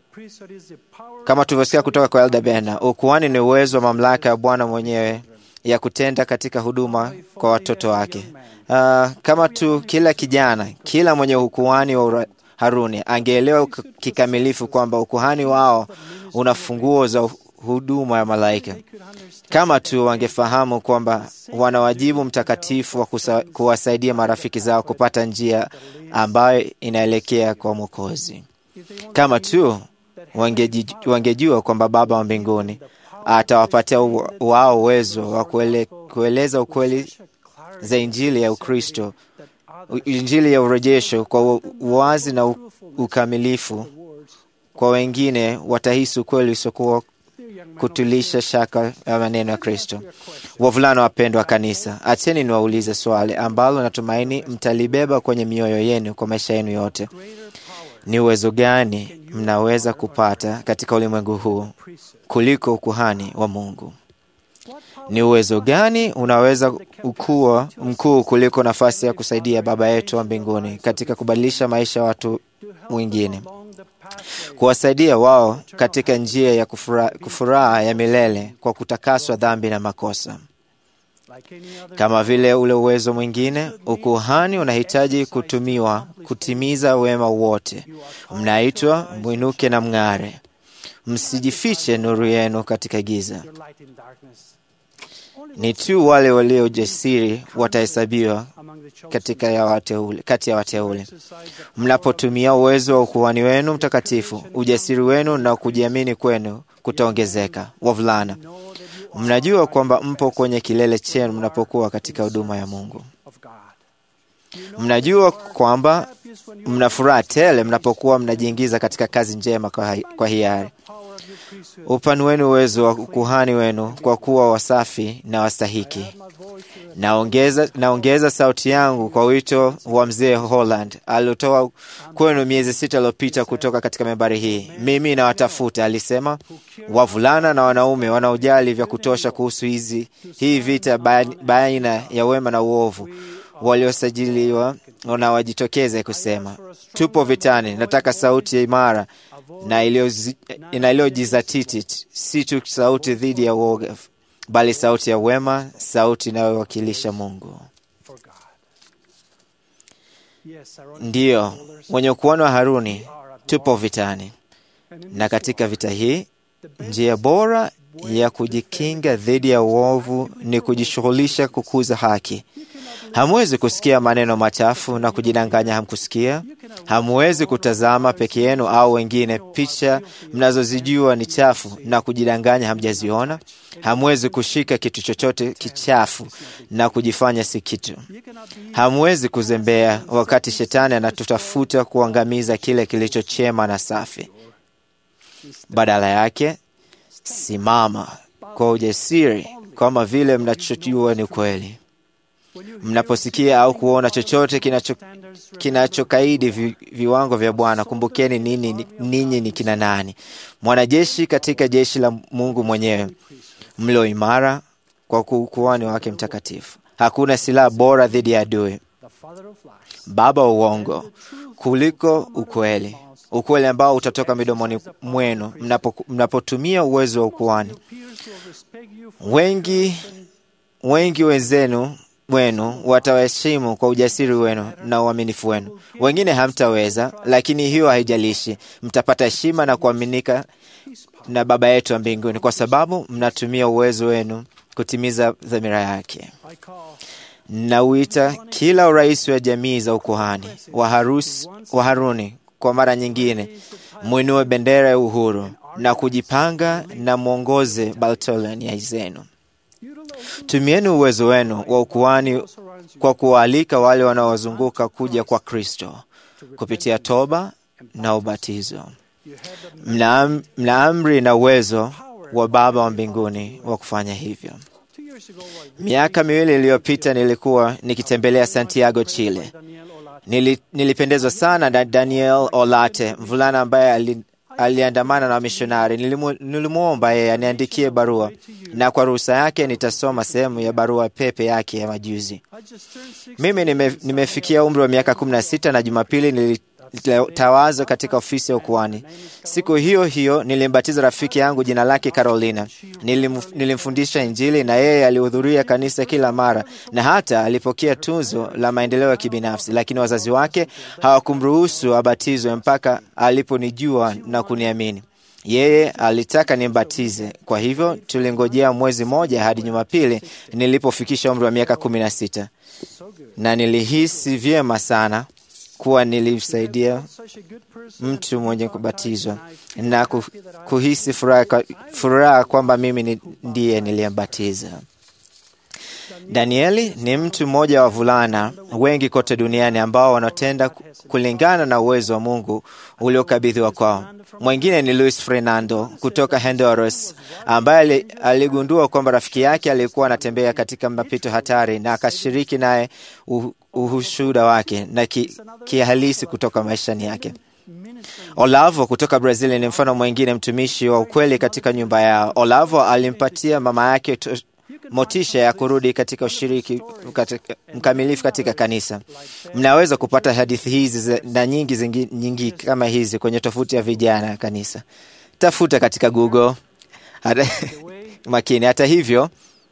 kama tulivyosikia kutoka kwa Elda Bena, ukuhani ni uwezo wa mamlaka ya Bwana mwenyewe ya kutenda katika huduma kwa watoto wake. Uh, kama tu kila kijana, kila mwenye ukuhani wa Haruni angeelewa kikamilifu kwamba ukuhani wao una funguo za huduma ya malaika. Kama tu wangefahamu kwamba wana wajibu mtakatifu wa kuwasaidia marafiki zao kupata njia ambayo inaelekea kwa Mwokozi. Kama tu wangejua kwamba Baba wa mbinguni atawapatia wao uwezo wa kuele, kueleza ukweli za Injili ya Ukristo, Injili ya urejesho kwa uwazi na ukamilifu kwa wengine, watahisi ukweli usiokuwa kutulisha shaka ya maneno ya Kristo. Wavulana wapendwa wa kanisa, acheni niwaulize swali ambalo natumaini mtalibeba kwenye mioyo yenu kwa maisha yenu yote. Ni uwezo gani mnaweza kupata katika ulimwengu huu kuliko ukuhani wa Mungu? Ni uwezo gani unaweza ukuwa mkuu kuliko nafasi ya kusaidia Baba yetu wa mbinguni katika kubadilisha maisha ya watu wengine, kuwasaidia wao katika njia ya kufuraha, kufuraha ya milele kwa kutakaswa dhambi na makosa. Kama vile ule uwezo mwingine, ukuhani unahitaji kutumiwa kutimiza wema wote. Mnaitwa mwinuke na mng'are, msijifiche nuru yenu katika giza. Ni tu wale walio jasiri watahesabiwa katika ya wateule, kati ya wateule. Mnapotumia uwezo wa ukuhani wenu mtakatifu, ujasiri wenu na kujiamini kwenu kutaongezeka. Wavulana, mnajua kwamba mpo kwenye kilele chenu mnapokuwa katika huduma ya Mungu. Mnajua kwamba mna furaha tele mnapokuwa mnajiingiza katika kazi njema kwa, kwa hiari. Upanueni uwezo wa ukuhani wenu kwa kuwa wasafi na wastahiki. Naongeza, naongeza sauti yangu kwa wito wa mzee Holland aliotoa kwenu miezi sita iliyopita kutoka katika membari hii. Mimi nawatafuta, alisema, wavulana na wanaume wanaojali vya kutosha kuhusu hizi hii vita baina ya wema na uovu, waliosajiliwa na wajitokeze kusema, tupo vitani. Nataka sauti imara na iliyojizatiti, si tu sauti dhidi ya uoga, bali sauti ya wema, sauti inayowakilisha Mungu. Ndiyo, wenye ukuhani wa Haruni tupo vitani, na katika vita hii njia bora ya kujikinga dhidi ya uovu ni kujishughulisha kukuza haki. Hamwezi kusikia maneno machafu na kujidanganya hamkusikia. Hamwezi kutazama peke yenu au wengine picha mnazozijua ni chafu na kujidanganya hamjaziona. Hamwezi kushika kitu chochote kichafu na kujifanya si kitu. Hamwezi kuzembea wakati shetani anatutafuta kuangamiza kile kilicho chema na safi. Badala yake, simama kwa ujasiri kama vile mnachojua ni kweli. Mnaposikia au kuona chochote kinachokaidi kinacho vi, viwango vya Bwana, kumbukeni ninyi ninyi ni kina nani? Mwanajeshi katika jeshi la Mungu mwenyewe, mlio imara kwa ukuhani wake mtakatifu. Hakuna silaha bora dhidi ya adui, baba wa uongo, kuliko ukweli, ukweli ambao utatoka midomoni mwenu mnapotumia mnapo uwezo wa ukuhani. Wengi wengi wenzenu wenu watawaheshimu kwa ujasiri wenu na uaminifu wenu. Wengine hamtaweza, lakini hiyo haijalishi. Mtapata heshima na kuaminika na Baba yetu wa mbinguni, kwa sababu mnatumia uwezo wenu kutimiza dhamira yake. Nauita kila urais wa jamii za ukuhani wa, harus, wa Haruni kwa mara nyingine, mwinue bendera ya uhuru na kujipanga na mwongoze Baltolania zenu. Tumieni uwezo wenu wa ukuhani kwa kuwaalika wale wanaowazunguka kuja kwa Kristo kupitia toba na ubatizo. Mna, mna amri na uwezo wa Baba wa mbinguni wa kufanya hivyo. Miaka miwili iliyopita nilikuwa nikitembelea Santiago, Chile. Nili, nilipendezwa sana na Daniel Olate, mvulana ambaye ali, aliandamana na wamishonari. Nilimwomba yeye aniandikie barua, na kwa ruhusa yake nitasoma sehemu ya barua pepe yake ya majuzi. Mimi nime, nimefikia umri wa miaka kumi na sita na Jumapili nilitawazwa katika ofisi ya ukuhani. Siku hiyo hiyo nilimbatiza rafiki yangu jina lake Carolina. Nilim, nilimfundisha Injili na yeye alihudhuria kanisa kila mara na hata alipokea tunzo la maendeleo ya kibinafsi, lakini wazazi wake hawakumruhusu abatizwe mpaka aliponijua na kuniamini. Yeye alitaka nimbatize, kwa hivyo tulingojea mwezi mmoja hadi Jumapili nilipofikisha umri wa miaka kumi na sita na nilihisi vyema sana kuwa nilimsaidia mtu mwenye kubatizwa na kuhisi furaha, furaha kwamba mimi ndiye niliyembatiza. Danieli ni mtu mmoja wa wavulana wengi kote duniani ambao wanatenda kulingana na uwezo wa Mungu uliokabidhiwa kwao. Mwingine ni Luis Fernando kutoka Honduras, ambaye aligundua kwamba rafiki yake alikuwa anatembea katika mapito hatari na akashiriki naye ushuhuda wake na kihalisi ki kutoka maishani yake. Olavo kutoka Brazil ni mfano mwingine mtumishi wa ukweli katika nyumba yao. Olavo alimpatia mama yake motisha ya kurudi katika ushiriki katika, mkamilifu katika kanisa. Mnaweza kupata hadithi hizi na nyingi zingi, nyingi kama hizi kwenye tofuti ya vijana ya kanisa. Tafuta katika Google. Hata, makini. Hata hivyo,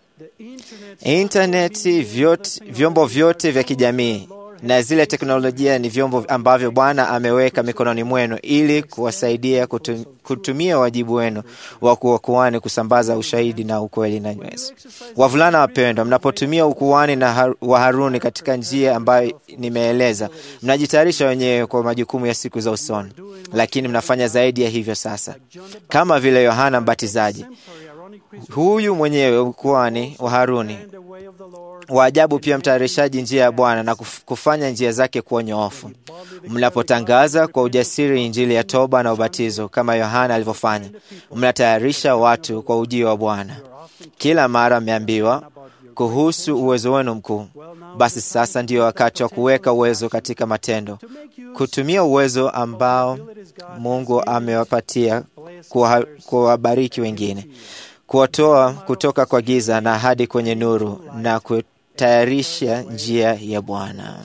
intaneti, vyote, vyombo vyote vya kijamii na zile teknolojia ni vyombo ambavyo Bwana ameweka mikononi mwenu ili kuwasaidia kutum, kutumia wajibu wenu wa kuwakuani kusambaza ushahidi na ukweli na nywezi. Wavulana wapendwa, mnapotumia ukuani na har, wa Haruni katika njia ambayo nimeeleza, mnajitayarisha wenyewe kwa majukumu ya siku za usoni, lakini mnafanya zaidi ya hivyo sasa, kama vile Yohana Mbatizaji huyu mwenyewe ukuani wa Haruni wa ajabu pia mtayarishaji njia ya Bwana na kufanya njia zake kuwa nyoofu. Mnapotangaza kwa ujasiri injili ya toba na ubatizo kama Yohana alivyofanya, mnatayarisha watu kwa ujio wa Bwana. Kila mara mmeambiwa kuhusu uwezo wenu mkuu. Basi sasa ndiyo wakati wa kuweka uwezo katika matendo, kutumia uwezo ambao Mungu amewapatia kuwabariki wengine kuwatoa kutoka kwa giza na hadi kwenye nuru na kutayarisha njia ya Bwana.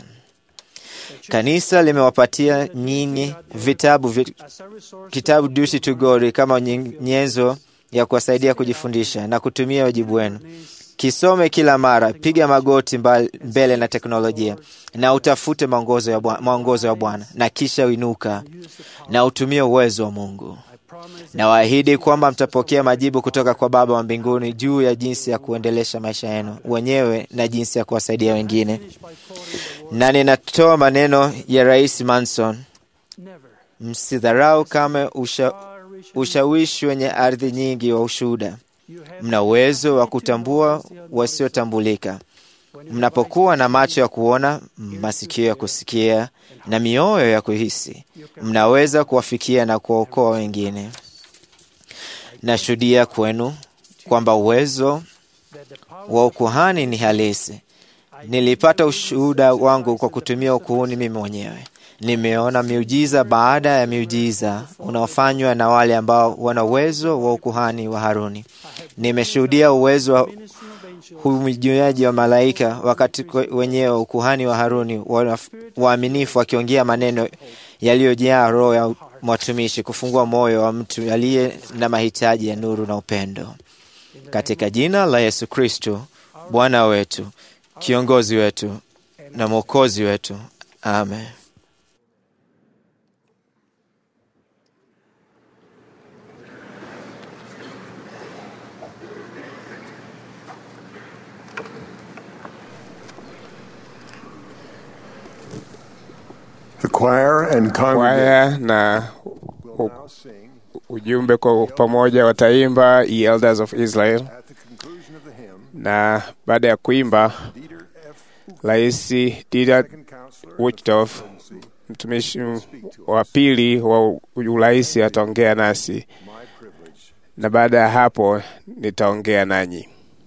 Kanisa limewapatia nyinyi vitabu vit, kitabu Duty to God kama nyenzo ya kuwasaidia kujifundisha na kutumia wajibu wenu. Kisome kila mara, piga magoti mbele na teknolojia na utafute maongozo ya Bwana, na kisha uinuka na utumie uwezo wa Mungu. Nawaahidi kwamba mtapokea majibu kutoka kwa Baba wa mbinguni juu ya jinsi ya kuendelesha maisha yenu wenyewe na jinsi ya kuwasaidia wengine. Na ninatoa maneno ya Rais Manson: msidharau kama usha, ushawishi wenye ardhi nyingi wa ushuhuda. Mna uwezo wa kutambua wasiotambulika. Mnapokuwa na macho ya kuona, masikio ya kusikia na mioyo ya kuhisi, mnaweza kuwafikia na kuwaokoa wengine. Nashuhudia kwenu kwamba uwezo wa ukuhani ni halisi. Nilipata ushuhuda wangu kwa kutumia ukuhuni mimi mwenyewe. Nimeona miujiza baada ya miujiza unaofanywa na wale ambao wana uwezo wa ukuhani wa Haruni. Nimeshuhudia uwezo wa humijuaji wa malaika wakati wenyewe ukuhani wa Haruni waaminifu wakiongea maneno yaliyojaa roho ya mwatumishi, kufungua moyo wa mtu aliye na mahitaji ya nuru na upendo. Katika jina la Yesu Kristo Bwana wetu, kiongozi wetu na mwokozi wetu, amen. choir and congregation kwaya na u- ujumbe kwa pamoja wataimba Ye Elders of Israel, at the conclusion of the hymn, na baada ya kuimba Dieter F. Rais Dieter second counselor Uchtdorf, mtumishi wa pili wa urais, ataongea nasi, my privilege. na baada ya hapo nitaongea nanyi.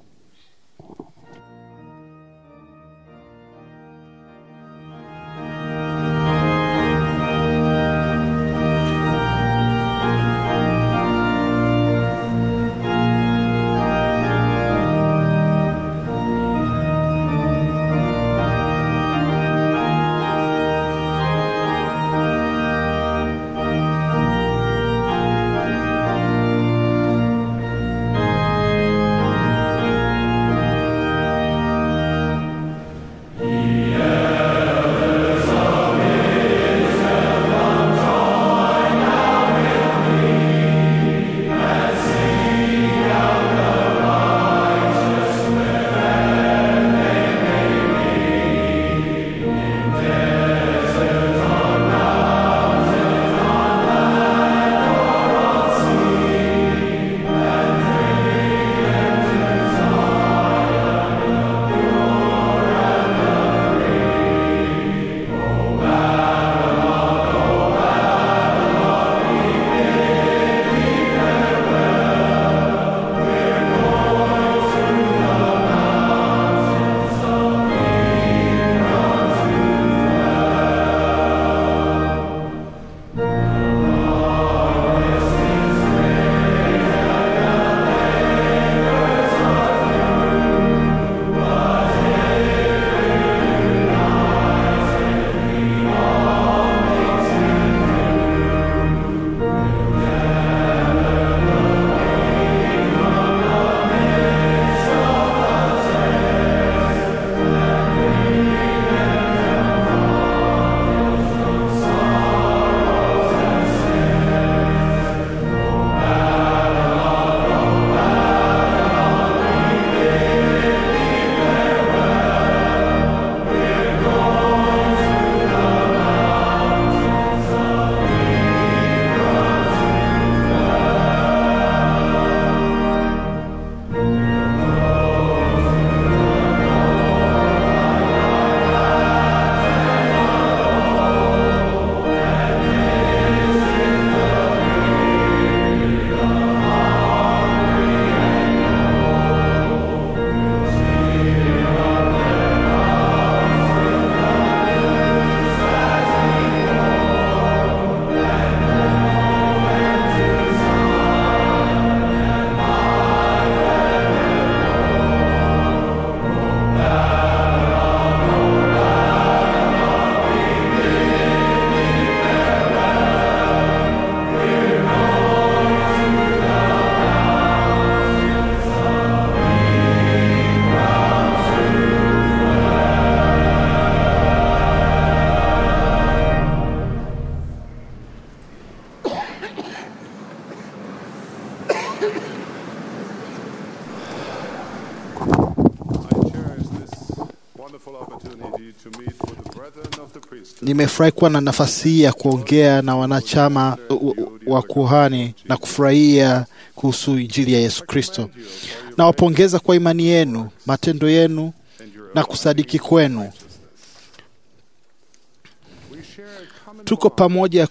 Nimefurahi kuwa na nafasi hii ya kuongea na wanachama wa kuhani na kufurahia kuhusu Injili ya Yesu Kristo. Nawapongeza kwa imani yenu, matendo yenu na kusadiki kwenu. Tuko pamoja,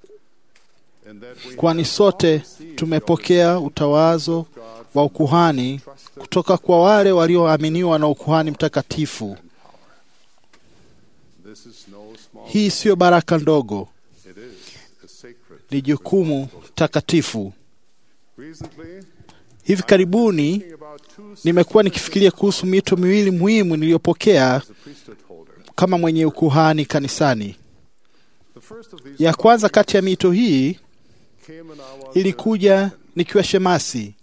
kwani sote tumepokea utawazo wa ukuhani kutoka kwa wale walioaminiwa na ukuhani mtakatifu. Hii siyo baraka ndogo, ni jukumu takatifu. Hivi karibuni nimekuwa nikifikiria kuhusu mito miwili muhimu niliyopokea kama mwenye ukuhani kanisani. Ya kwanza kati ya mito hii ilikuja nikiwa shemasi.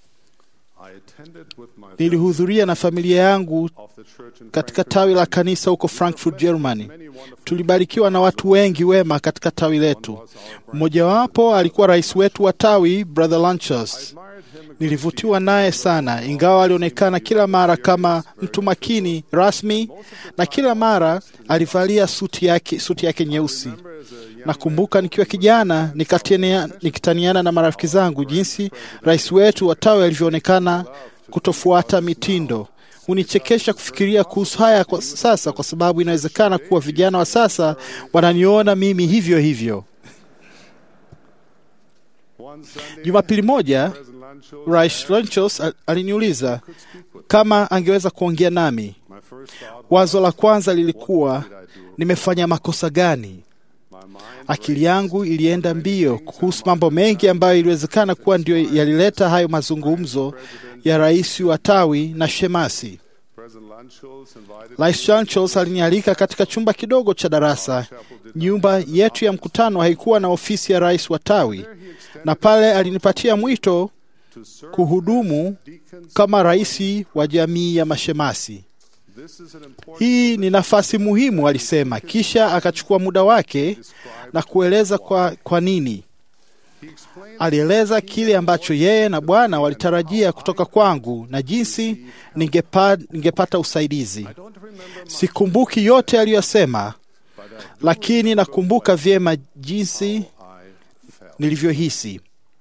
Nilihudhuria na familia yangu katika tawi la kanisa huko Frankfurt, Germany. Tulibarikiwa na watu wengi wema katika tawi letu. Mmojawapo alikuwa rais wetu wa tawi, Brother Lanchas. Nilivutiwa naye sana, ingawa alionekana kila mara kama mtu makini rasmi, na kila mara alivalia suti yake, suti yake nyeusi. Nakumbuka nikiwa kijana nikatiania- nikitaniana na marafiki zangu jinsi rais wetu wa tawi alivyoonekana kutofuata mitindo. Hunichekesha kufikiria kuhusu haya kwa sasa, kwa sababu inawezekana kuwa vijana wa sasa wananiona mimi hivyo hivyo. Jumapili moja Rais Lanchos al- aliniuliza kama angeweza kuongea nami. Wazo la kwanza lilikuwa nimefanya makosa gani? Akili yangu ilienda mbio kuhusu mambo mengi ambayo iliwezekana kuwa ndio yalileta hayo mazungumzo ya rais wa tawi na shemasi. Rais Lanchos alinialika katika chumba kidogo cha darasa. Nyumba yetu ya mkutano haikuwa na ofisi ya rais wa tawi, na pale alinipatia mwito kuhudumu kama rais wa jamii ya mashemasi. Hii ni nafasi muhimu, alisema. Kisha akachukua muda wake na kueleza kwa, kwa nini. Alieleza kile ambacho yeye na Bwana walitarajia kutoka kwangu na jinsi ningepa, ningepata usaidizi. Sikumbuki yote aliyosema, lakini nakumbuka vyema jinsi nilivyohisi.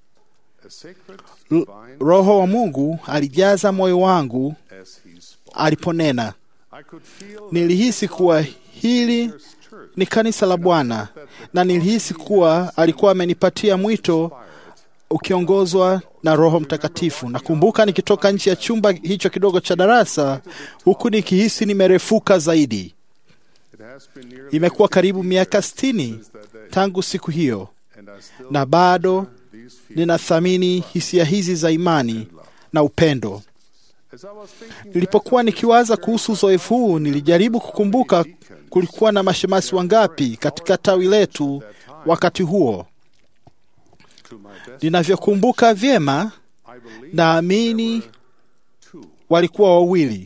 L- Roho wa Mungu alijaza moyo wangu aliponena. Nilihisi kuwa hili ni kanisa la Bwana na nilihisi kuwa alikuwa amenipatia mwito ukiongozwa na Roho Mtakatifu. Nakumbuka nikitoka nje ya chumba hicho kidogo cha darasa, huku nikihisi nimerefuka zaidi. Imekuwa karibu miaka sitini tangu siku hiyo, na bado ninathamini hisia hizi za imani na upendo. Nilipokuwa nikiwaza kuhusu uzoefu huu, nilijaribu kukumbuka kulikuwa na mashemasi wangapi katika tawi letu wakati huo. Ninavyokumbuka vyema, naamini walikuwa wawili.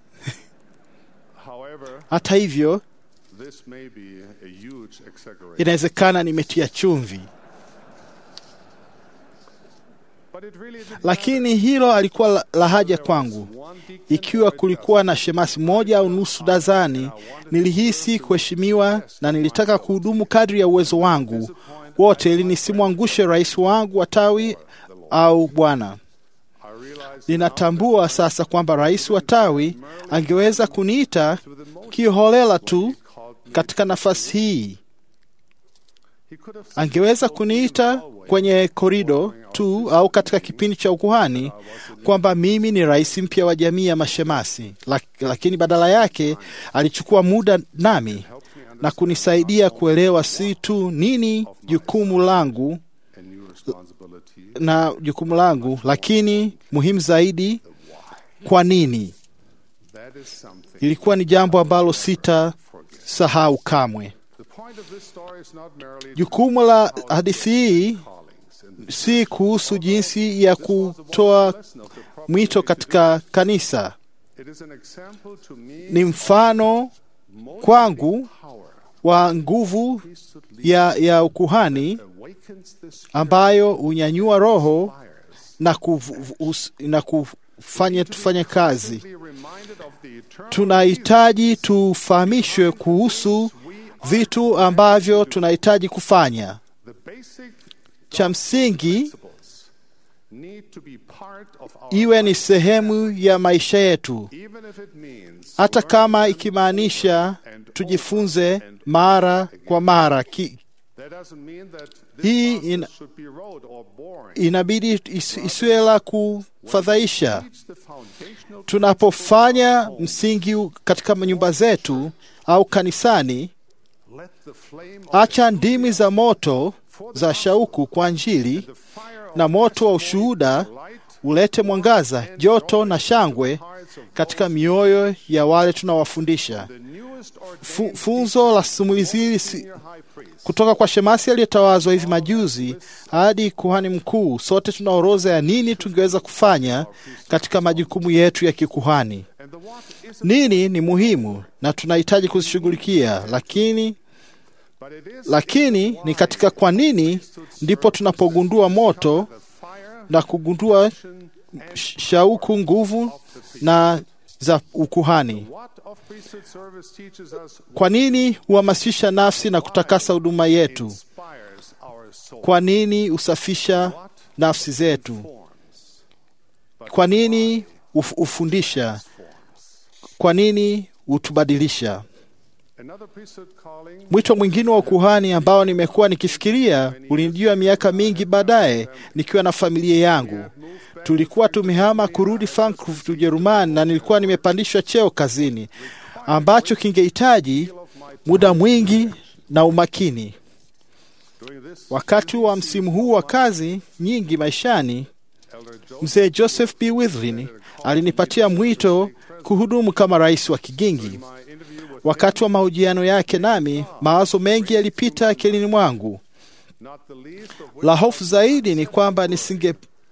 Hata hivyo, inawezekana nimetia chumvi, lakini hilo alikuwa la, la haja kwangu. Ikiwa kulikuwa na shemasi moja au nusu dazani, nilihisi kuheshimiwa na nilitaka kuhudumu kadri ya uwezo wangu wote, ili nisimwangushe rais wangu wa tawi au bwana. Ninatambua sasa kwamba rais wa tawi angeweza kuniita kiholela tu katika nafasi hii. Angeweza kuniita kwenye korido tu au katika kipindi cha ukuhani kwamba mimi ni rais mpya wa jamii ya mashemasi, Lak- lakini badala yake alichukua muda nami na kunisaidia kuelewa si tu nini jukumu langu na jukumu langu, lakini muhimu zaidi, kwa nini. Ilikuwa ni jambo ambalo sitasahau kamwe. Jukumu la hadithi hii si kuhusu jinsi ya kutoa mwito katika kanisa. Ni mfano kwangu wa nguvu ya, ya ukuhani ambayo hunyanyua roho na, kufu, us, na kufanya tufanye kazi. Tunahitaji tufahamishwe kuhusu vitu ambavyo tunahitaji kufanya. Cha msingi iwe ni sehemu ya maisha yetu, hata kama ikimaanisha tujifunze mara kwa mara ki, hii in, inabidi is, isiwe la kufadhaisha. Tunapofanya msingi katika nyumba zetu au kanisani, acha ndimi za moto za shauku kwa Injili na moto wa ushuhuda ulete mwangaza, joto na shangwe katika mioyo ya wale tunawafundisha. Fu, funzo la simulizi hili si, kutoka kwa shemasi aliyetawazwa hivi majuzi hadi kuhani mkuu, sote tuna orodha ya nini tungeweza kufanya katika majukumu yetu ya kikuhani. Nini ni muhimu na tunahitaji kuzishughulikia, lakini lakini ni katika kwa nini ndipo tunapogundua moto na kugundua shauku, nguvu na za ukuhani. What of priesthood service teaches us Kwa nini huhamasisha nafsi na kutakasa huduma yetu? inspires our soul? Kwa nini husafisha nafsi zetu? Kwa nini huf- hufundisha? Kwa nini hutubadilisha? Another priesthood calling Mwito mwingine wa ukuhani ambao nimekuwa nikifikiria ulinijia miaka mingi baadaye nikiwa na familia yangu. Tulikuwa tumehama kurudi Frankfurt, Ujerumani, na nilikuwa nimepandishwa cheo kazini ambacho kingehitaji muda mwingi na umakini. Wakati wa msimu huu wa kazi nyingi maishani, mzee Joseph B. Withlin alinipatia mwito kuhudumu kama rais wa Kigingi. Wakati wa mahojiano yake nami, mawazo mengi yalipita akilini mwangu. La hofu zaidi ni kwamba nisinge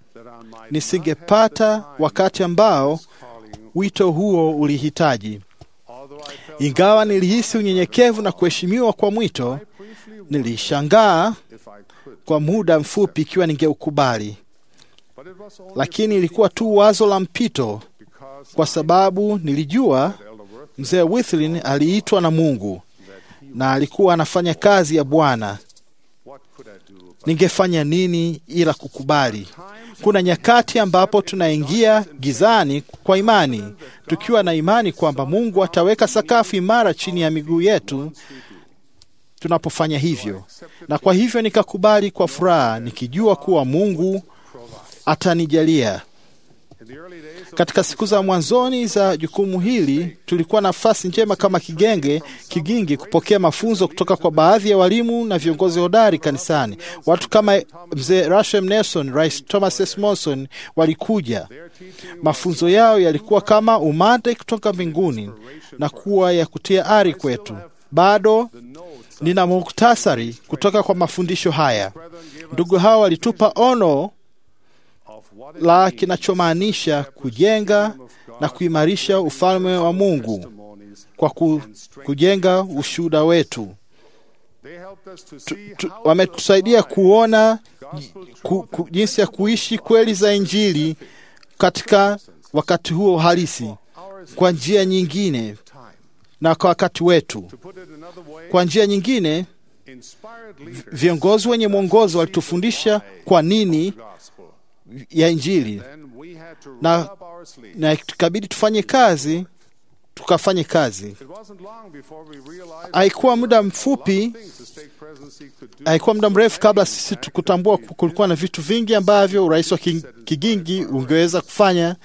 nisingepata wakati ambao wito huo ulihitaji. Ingawa nilihisi unyenyekevu na kuheshimiwa kwa mwito, nilishangaa kwa muda mfupi ikiwa ningeukubali, lakini ilikuwa tu wazo la mpito, kwa sababu nilijua mzee Withlin aliitwa na Mungu na alikuwa anafanya kazi ya Bwana. Ningefanya nini ila kukubali? Kuna nyakati ambapo tunaingia gizani kwa imani, tukiwa na imani kwamba Mungu ataweka sakafu imara chini ya miguu yetu tunapofanya hivyo, na kwa hivyo nikakubali kwa furaha, nikijua kuwa Mungu atanijalia. Katika siku za mwanzoni za jukumu hili, tulikuwa na nafasi njema kama kigenge kigingi kupokea mafunzo kutoka kwa baadhi ya walimu na viongozi hodari kanisani. Watu kama mzee Rashem Nelson, Rais Thomas S. Monson walikuja. Mafunzo yao yalikuwa kama umande kutoka mbinguni na kuwa ya kutia ari kwetu. Bado nina muktasari kutoka kwa mafundisho haya. Ndugu hawa walitupa ono la kinachomaanisha kujenga na kuimarisha ufalme wa Mungu kwa ku, kujenga ushuhuda wetu. Tu, tu, wametusaidia kuona ku, ku, jinsi ya kuishi kweli za Injili katika wakati huo halisi kwa njia nyingine na kwa wakati wetu. Kwa njia nyingine, viongozi wenye mwongozo walitufundisha kwa nini ya Injili na, na tukabidi tufanye kazi, tukafanye kazi. Haikuwa muda mfupi, haikuwa muda mrefu kabla sisi kutambua kulikuwa na vitu vingi ambavyo urais wa Kigingi ungeweza kufanya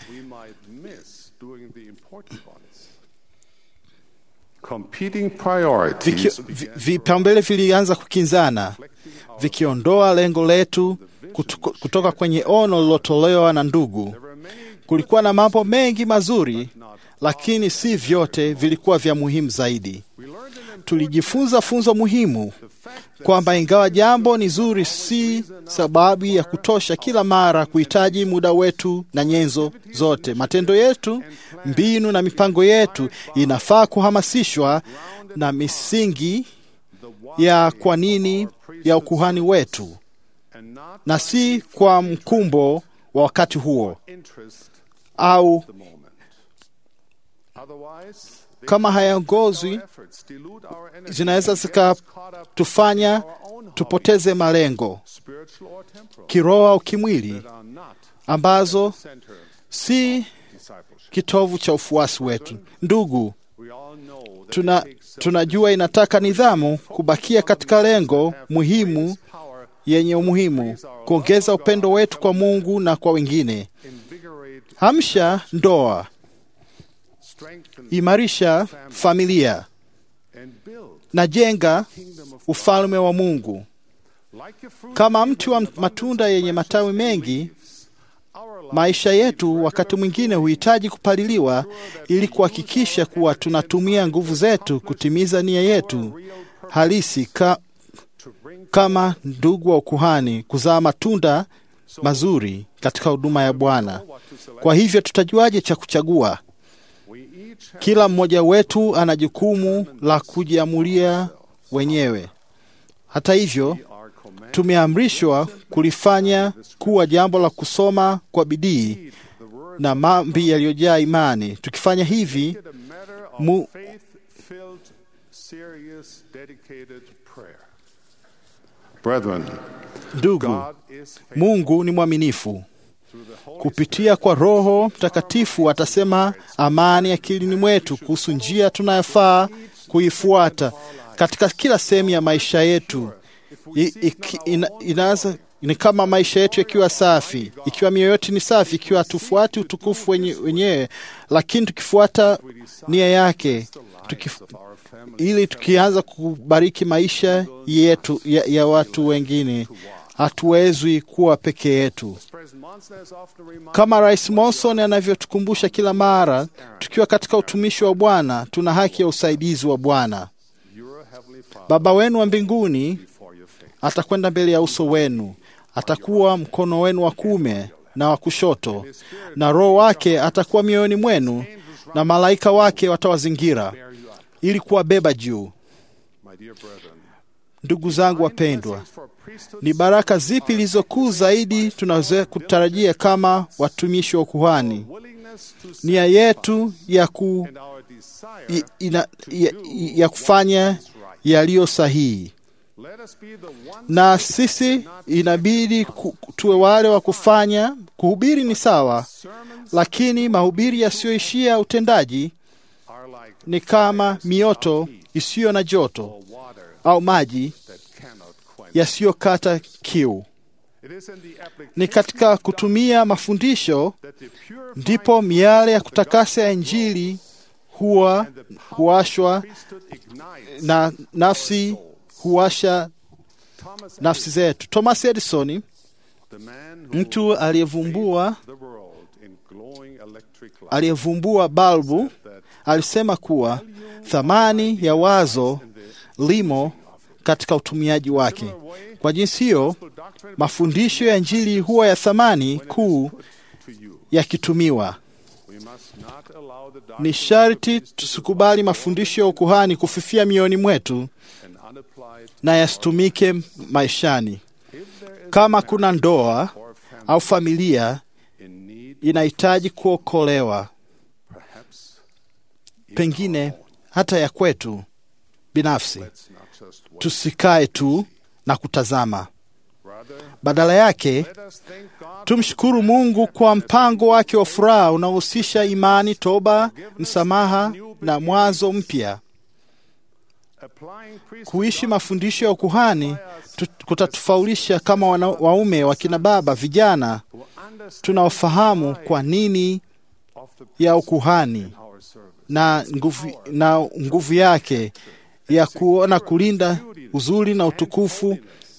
vipaumbele vilianza kukinzana vikiondoa lengo letu kutoka kwenye ono lilotolewa na ndugu. Kulikuwa na mambo mengi mazuri, lakini si vyote vilikuwa vya muhimu zaidi. Tulijifunza funzo muhimu kwamba ingawa jambo ni zuri, si sababu ya kutosha kila mara kuhitaji muda wetu na nyenzo zote. Matendo yetu, mbinu na mipango yetu inafaa kuhamasishwa na misingi ya kwa nini ya ukuhani wetu na si kwa mkumbo wa wakati huo au kama hayaongozwi, zinaweza zikatufanya tupoteze malengo kiroho au kimwili, ambazo si kitovu cha ufuasi wetu. Ndugu, tuna, tunajua inataka nidhamu kubakia katika lengo muhimu yenye umuhimu, kuongeza upendo wetu kwa Mungu na kwa wengine. Hamsha ndoa, imarisha familia na jenga ufalme wa Mungu. Kama mti wa matunda yenye matawi mengi, maisha yetu wakati mwingine huhitaji kupaliliwa ili kuhakikisha kuwa tunatumia nguvu zetu kutimiza nia yetu halisi ka, kama ndugu wa ukuhani, kuzaa matunda mazuri katika huduma ya Bwana. Kwa hivyo tutajuaje cha kuchagua? Kila mmoja wetu ana jukumu la kujiamulia wenyewe. Hata hivyo, tumeamrishwa kulifanya kuwa jambo la kusoma kwa bidii na maombi yaliyojaa imani. Tukifanya hivi mu, Brethren, ndugu, Mungu ni mwaminifu. Kupitia kwa Roho Mtakatifu atasema amani akilini mwetu kuhusu njia tunayofaa kuifuata katika kila sehemu ya maisha yetu. I, iki, ina, inaanza ni kama maisha yetu yakiwa safi, ikiwa mioyo yetu ni safi, ikiwa hatufuati utukufu wenye, wenyewe, lakini tukifuata nia yake tukif, ili tukianza kubariki maisha yetu ya, ya watu wengine, hatuwezwi kuwa peke yetu. Kama Rais Monson anavyotukumbusha kila mara, tukiwa katika utumishi wa Bwana, tuna haki ya usaidizi wa Bwana. Baba wenu wa mbinguni atakwenda mbele ya uso wenu, atakuwa mkono wenu wa kuume na wa kushoto, na Roho wake atakuwa mioyoni mwenu, na malaika wake watawazingira ili kuwabeba juu. Ndugu zangu wapendwa, ni baraka zipi zilizokuu zaidi tunaweza kutarajia kama watumishi wa ukuhani? Nia yetu ya, ku, ina, ya, ya kufanya yaliyo sahihi, na sisi inabidi ku, tuwe wale wa kufanya. Kuhubiri ni sawa, lakini mahubiri yasiyoishia utendaji ni kama mioto isiyo na joto au maji yasiyokata kiu. Ni katika kutumia mafundisho ndipo miale ya kutakasa ya Injili huwa huwashwa na nafsi huwasha nafsi zetu. Thomas Edison, mtu aliyevumbua aliyevumbua balbu, alisema kuwa thamani ya wazo limo katika utumiaji wake. Kwa jinsi hiyo, mafundisho ya Injili huwa ya thamani kuu yakitumiwa. Ni sharti tusikubali mafundisho ya ukuhani kufifia mioyoni mwetu na yasitumike maishani. Kama kuna ndoa au familia inahitaji kuokolewa, pengine hata ya kwetu binafsi, tusikae tu na kutazama. Badala yake tumshukuru Mungu kwa mpango wake wa furaha unaohusisha imani, toba, msamaha na mwanzo mpya. Kuishi mafundisho ya ukuhani kutatufaulisha kama wana, waume, wakina baba, vijana tunaofahamu kwa nini ya ukuhani na nguvu, na nguvu yake ya kuona kulinda uzuri na utukufu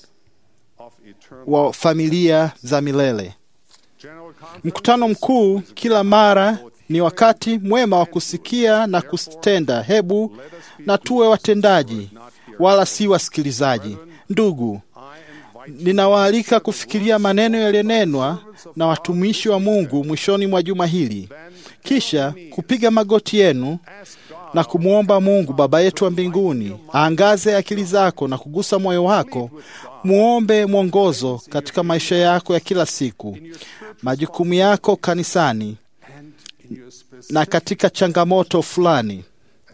wa familia za milele. Mkutano mkuu kila mara ni wakati mwema wa kusikia na kutenda. Hebu na tuwe watendaji, wala si wasikilizaji. Ndugu, ninawaalika kufikiria maneno yaliyonenwa na watumishi wa Mungu mwishoni mwa juma hili, kisha kupiga magoti yenu na kumwomba Mungu Baba yetu wa mbinguni aangaze akili zako na kugusa moyo wako. Muombe mwongozo katika maisha yako ya kila siku, majukumu yako kanisani na katika changamoto fulani.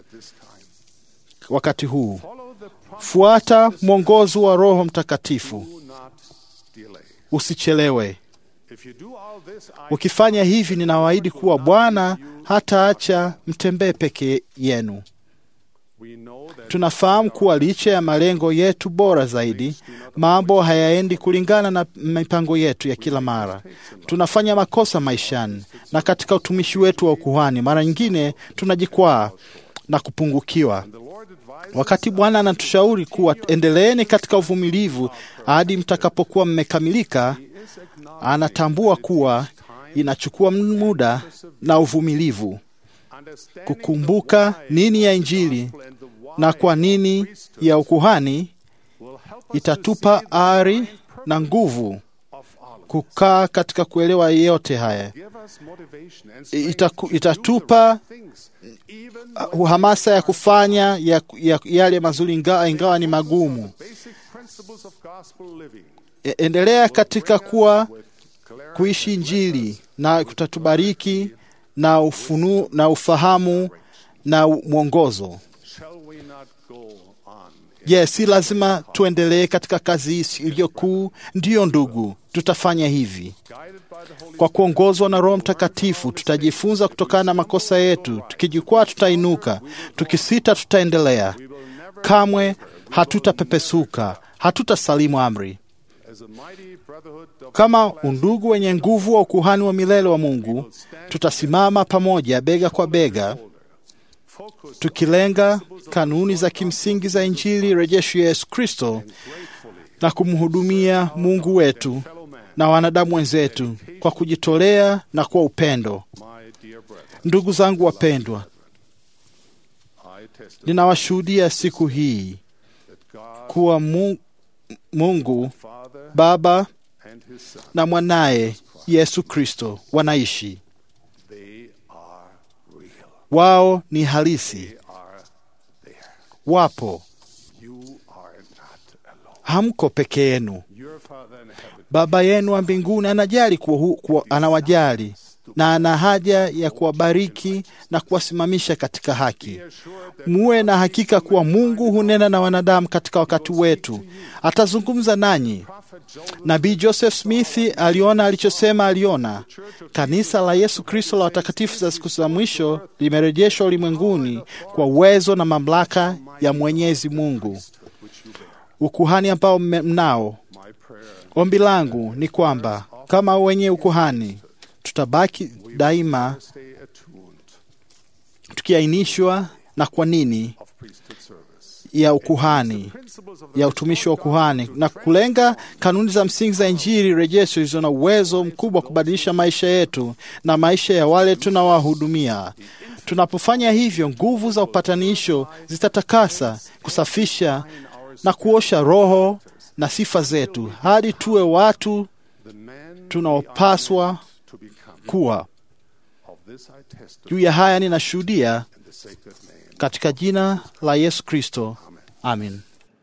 Wakati huu fuata mwongozo wa Roho Mtakatifu, usichelewe. Ukifanya hivi, ninawaahidi kuwa Bwana hataacha mtembee peke yenu. Tunafahamu kuwa licha ya malengo yetu bora zaidi, mambo hayaendi kulingana na mipango yetu ya kila mara. Tunafanya makosa maishani na katika utumishi wetu wa ukuhani. Mara nyingine tunajikwaa na kupungukiwa. Wakati Bwana anatushauri kuwa endeleeni katika uvumilivu hadi mtakapokuwa mmekamilika, anatambua kuwa inachukua muda na uvumilivu kukumbuka nini ya Injili na kwa nini ya ukuhani itatupa ari na nguvu kukaa katika kuelewa yote haya. Itaku, itatupa hamasa ya kufanya ya, ya, yale mazuri ingawa, ingawa ni magumu. Endelea katika kuwa kuishi Injili na kutatubariki na ufunu, na ufahamu na mwongozo. Je, yes, si lazima tuendelee katika kazi hii iliyo kuu? Ndiyo ndugu, tutafanya hivi kwa kuongozwa na Roho Mtakatifu. Tutajifunza kutokana na makosa yetu. Tukijikwaa, tutainuka; tukisita, tutaendelea. Kamwe hatutapepesuka, hatutasalimu amri. Kama undugu wenye nguvu wa ukuhani wa milele wa Mungu, tutasimama pamoja bega kwa bega, tukilenga kanuni za kimsingi za Injili rejesho ya Yesu Kristo na kumhudumia Mungu wetu na wanadamu wenzetu kwa kujitolea na kwa upendo. Ndugu zangu wapendwa, ninawashuhudia siku hii kuwa Mungu Baba na mwanaye Yesu Kristo wanaishi. Wao ni halisi, wapo, hamko peke yenu. Baba yenu wa mbinguni anajali kuwa, kuwa, anawajali na ana haja ya kuwabariki na kuwasimamisha katika haki. Muwe na hakika kuwa Mungu hunena na wanadamu katika wakati wetu, atazungumza nanyi. Nabii Joseph Smith aliona alichosema aliona. Kanisa la Yesu Kristo la watakatifu za siku za mwisho limerejeshwa ulimwenguni kwa uwezo na mamlaka ya Mwenyezi Mungu, ukuhani ambao mnao. Ombi langu ni kwamba kama wenye ukuhani tutabaki daima tukiainishwa na kwa nini ya ukuhani ya utumishi wa ukuhani na kulenga kanuni za msingi za Injili rejesho zilizo na uwezo mkubwa wa kubadilisha maisha yetu na maisha ya wale tunawahudumia. Tunapofanya hivyo, nguvu za upatanisho zitatakasa, kusafisha na kuosha roho na sifa zetu hadi tuwe watu tunaopaswa kuwa. Juu ya haya ninashuhudia katika jina la Yesu Kristo, amin.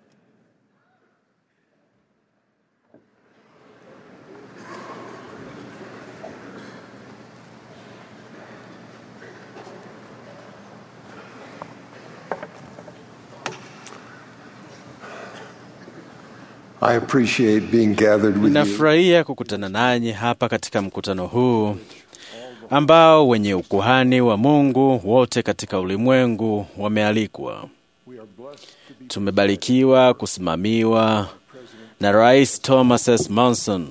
I appreciate being gathered with you. Ninafurahia kukutana nanyi hapa katika mkutano huu ambao wenye ukuhani wa Mungu wote katika ulimwengu wamealikwa. Tumebarikiwa kusimamiwa na Rais Thomas S. Monson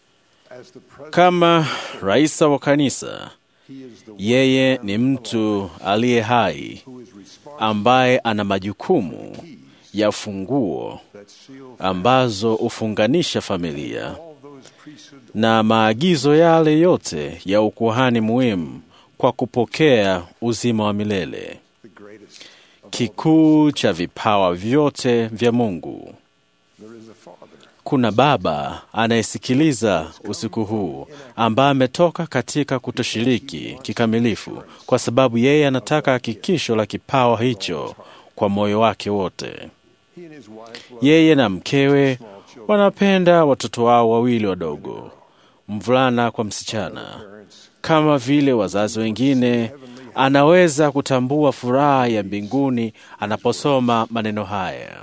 kama rais wa kanisa. Yeye ni mtu aliye hai ambaye ana majukumu ya funguo ambazo hufunganisha familia na maagizo yale yote ya ukuhani muhimu kwa kupokea uzima wa milele, kikuu cha vipawa vyote vya Mungu. Kuna Baba anayesikiliza usiku huu, ambaye ametoka katika kutoshiriki kikamilifu, kwa sababu yeye anataka hakikisho la kipawa hicho kwa moyo wake wote. Yeye na mkewe wanapenda watoto wao wawili wadogo, mvulana kwa msichana. Kama vile wazazi wengine, anaweza kutambua furaha ya mbinguni anaposoma maneno haya,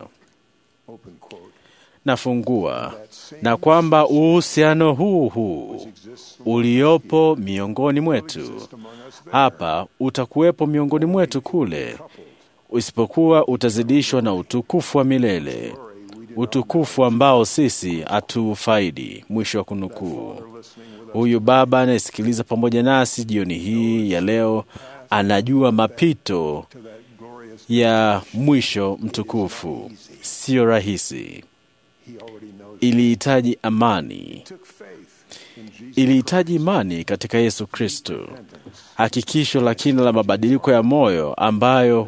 nafungua, na kwamba uhusiano huu huu uliopo miongoni mwetu hapa utakuwepo miongoni mwetu kule, isipokuwa utazidishwa na utukufu wa milele, utukufu ambao sisi hatufaidi. Mwisho wa kunukuu. Huyu baba anayesikiliza pamoja nasi jioni hii ya leo anajua mapito ya mwisho mtukufu. Siyo rahisi, ilihitaji amani, ilihitaji imani katika Yesu Kristo, hakikisho la kina la mabadiliko ya moyo ambayo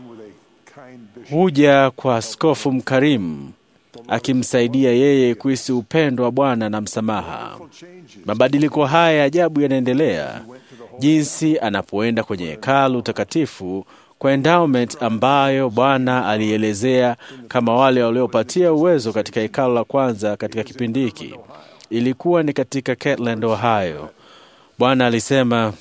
huja kwa askofu mkarimu akimsaidia yeye kuhisi upendo wa Bwana na msamaha. Mabadiliko haya ya ajabu yanaendelea jinsi anapoenda kwenye hekalu takatifu kwa endowment ambayo Bwana alielezea kama wale waliopatia uwezo katika hekalu la kwanza katika kipindi hiki. Ilikuwa ni katika Kirtland, Ohio. Bwana alisema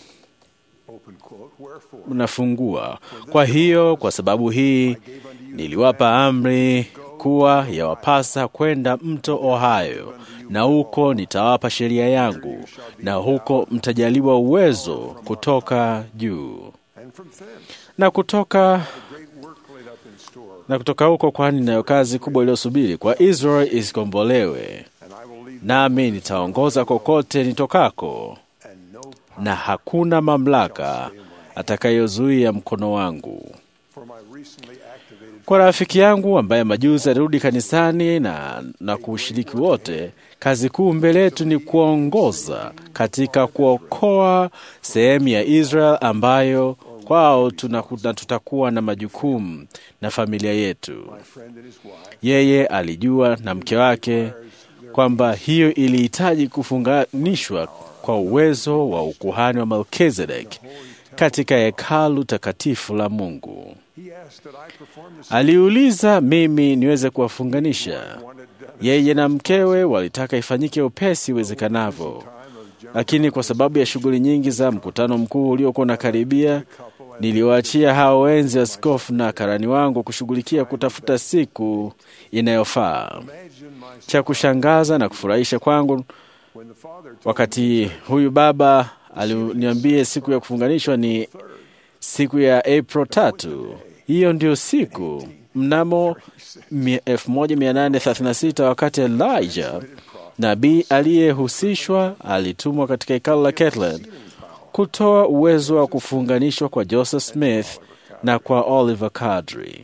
unafungua. Kwa hiyo, kwa sababu hii niliwapa amri kuwa yawapasa kwenda mto Ohio, na huko nitawapa sheria yangu, na huko mtajaliwa uwezo kutoka juu na kutoka na kutoka huko, kwani nayo kazi kubwa iliyosubiri kwa Israeli isikombolewe. Nami nitaongoza kokote nitokako, na hakuna mamlaka atakayozuia mkono wangu. Kwa rafiki yangu ambaye majuzi alirudi kanisani na, na kuushiriki wote, kazi kuu mbele yetu ni kuongoza katika kuokoa sehemu ya Israel ambayo kwao tunakuta tutakuwa na majukumu na familia yetu. Yeye alijua na mke wake kwamba hiyo ilihitaji kufunganishwa kwa uwezo wa ukuhani wa Melkizedek katika hekalu takatifu la Mungu. Aliuliza mimi niweze kuwafunganisha. Yeye na mkewe walitaka ifanyike upesi iwezekanavyo, lakini kwa sababu ya shughuli nyingi za mkutano mkuu uliokuwa unakaribia, niliwaachia hao wenzi askofu na karani wangu kushughulikia kutafuta siku inayofaa. Cha kushangaza na kufurahisha kwangu, wakati huyu baba aliniambia siku ya kufunganishwa ni siku ya April tatu. Hiyo ndio siku mnamo 1836 wakati Elijah nabii aliyehusishwa alitumwa katika hekalu la Kirtland kutoa uwezo wa kufunganishwa kwa Joseph Smith na kwa Oliver Cowdery.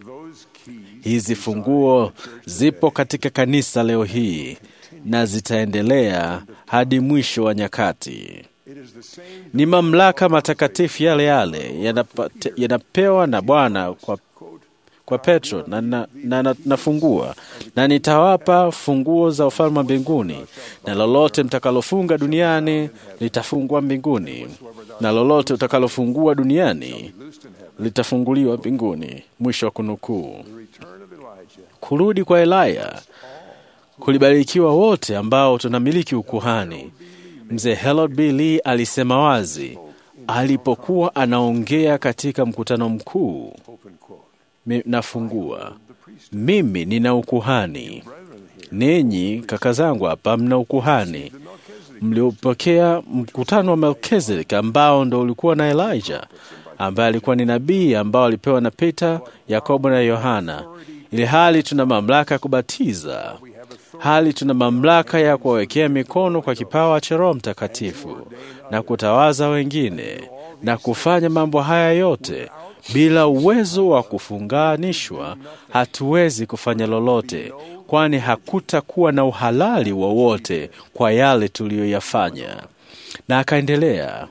Hizi funguo zipo katika kanisa leo hii na zitaendelea hadi mwisho wa nyakati. Ni mamlaka matakatifu yale yale yanapate- yanapewa na Bwana kwa, kwa Petro na, na, na, na, nafungua na nitawapa funguo za ufalme wa mbinguni, na lolote mtakalofunga duniani litafungwa mbinguni, na lolote utakalofungua duniani litafunguliwa mbinguni. Mwisho wa kunukuu. Kurudi kwa Elaya kulibarikiwa wote ambao tunamiliki ukuhani. Mzee Harold B. Lee alisema wazi alipokuwa anaongea katika mkutano mkuu, mi- nafungua, mimi nina ukuhani, ninyi kaka zangu hapa mna ukuhani mliopokea mkutano wa Melkizedek ambao ndo ulikuwa na Elijah ambaye alikuwa ni nabii ambao alipewa na Peter, Yakobo na Yohana, ili hali tuna mamlaka ya kubatiza hali tuna mamlaka ya kuwawekea mikono kwa kipawa cha Roho Mtakatifu na kutawaza wengine na kufanya mambo haya yote. Bila uwezo wa kufunganishwa, hatuwezi kufanya lolote, kwani hakutakuwa na uhalali wowote kwa yale tuliyoyafanya. Na akaendelea,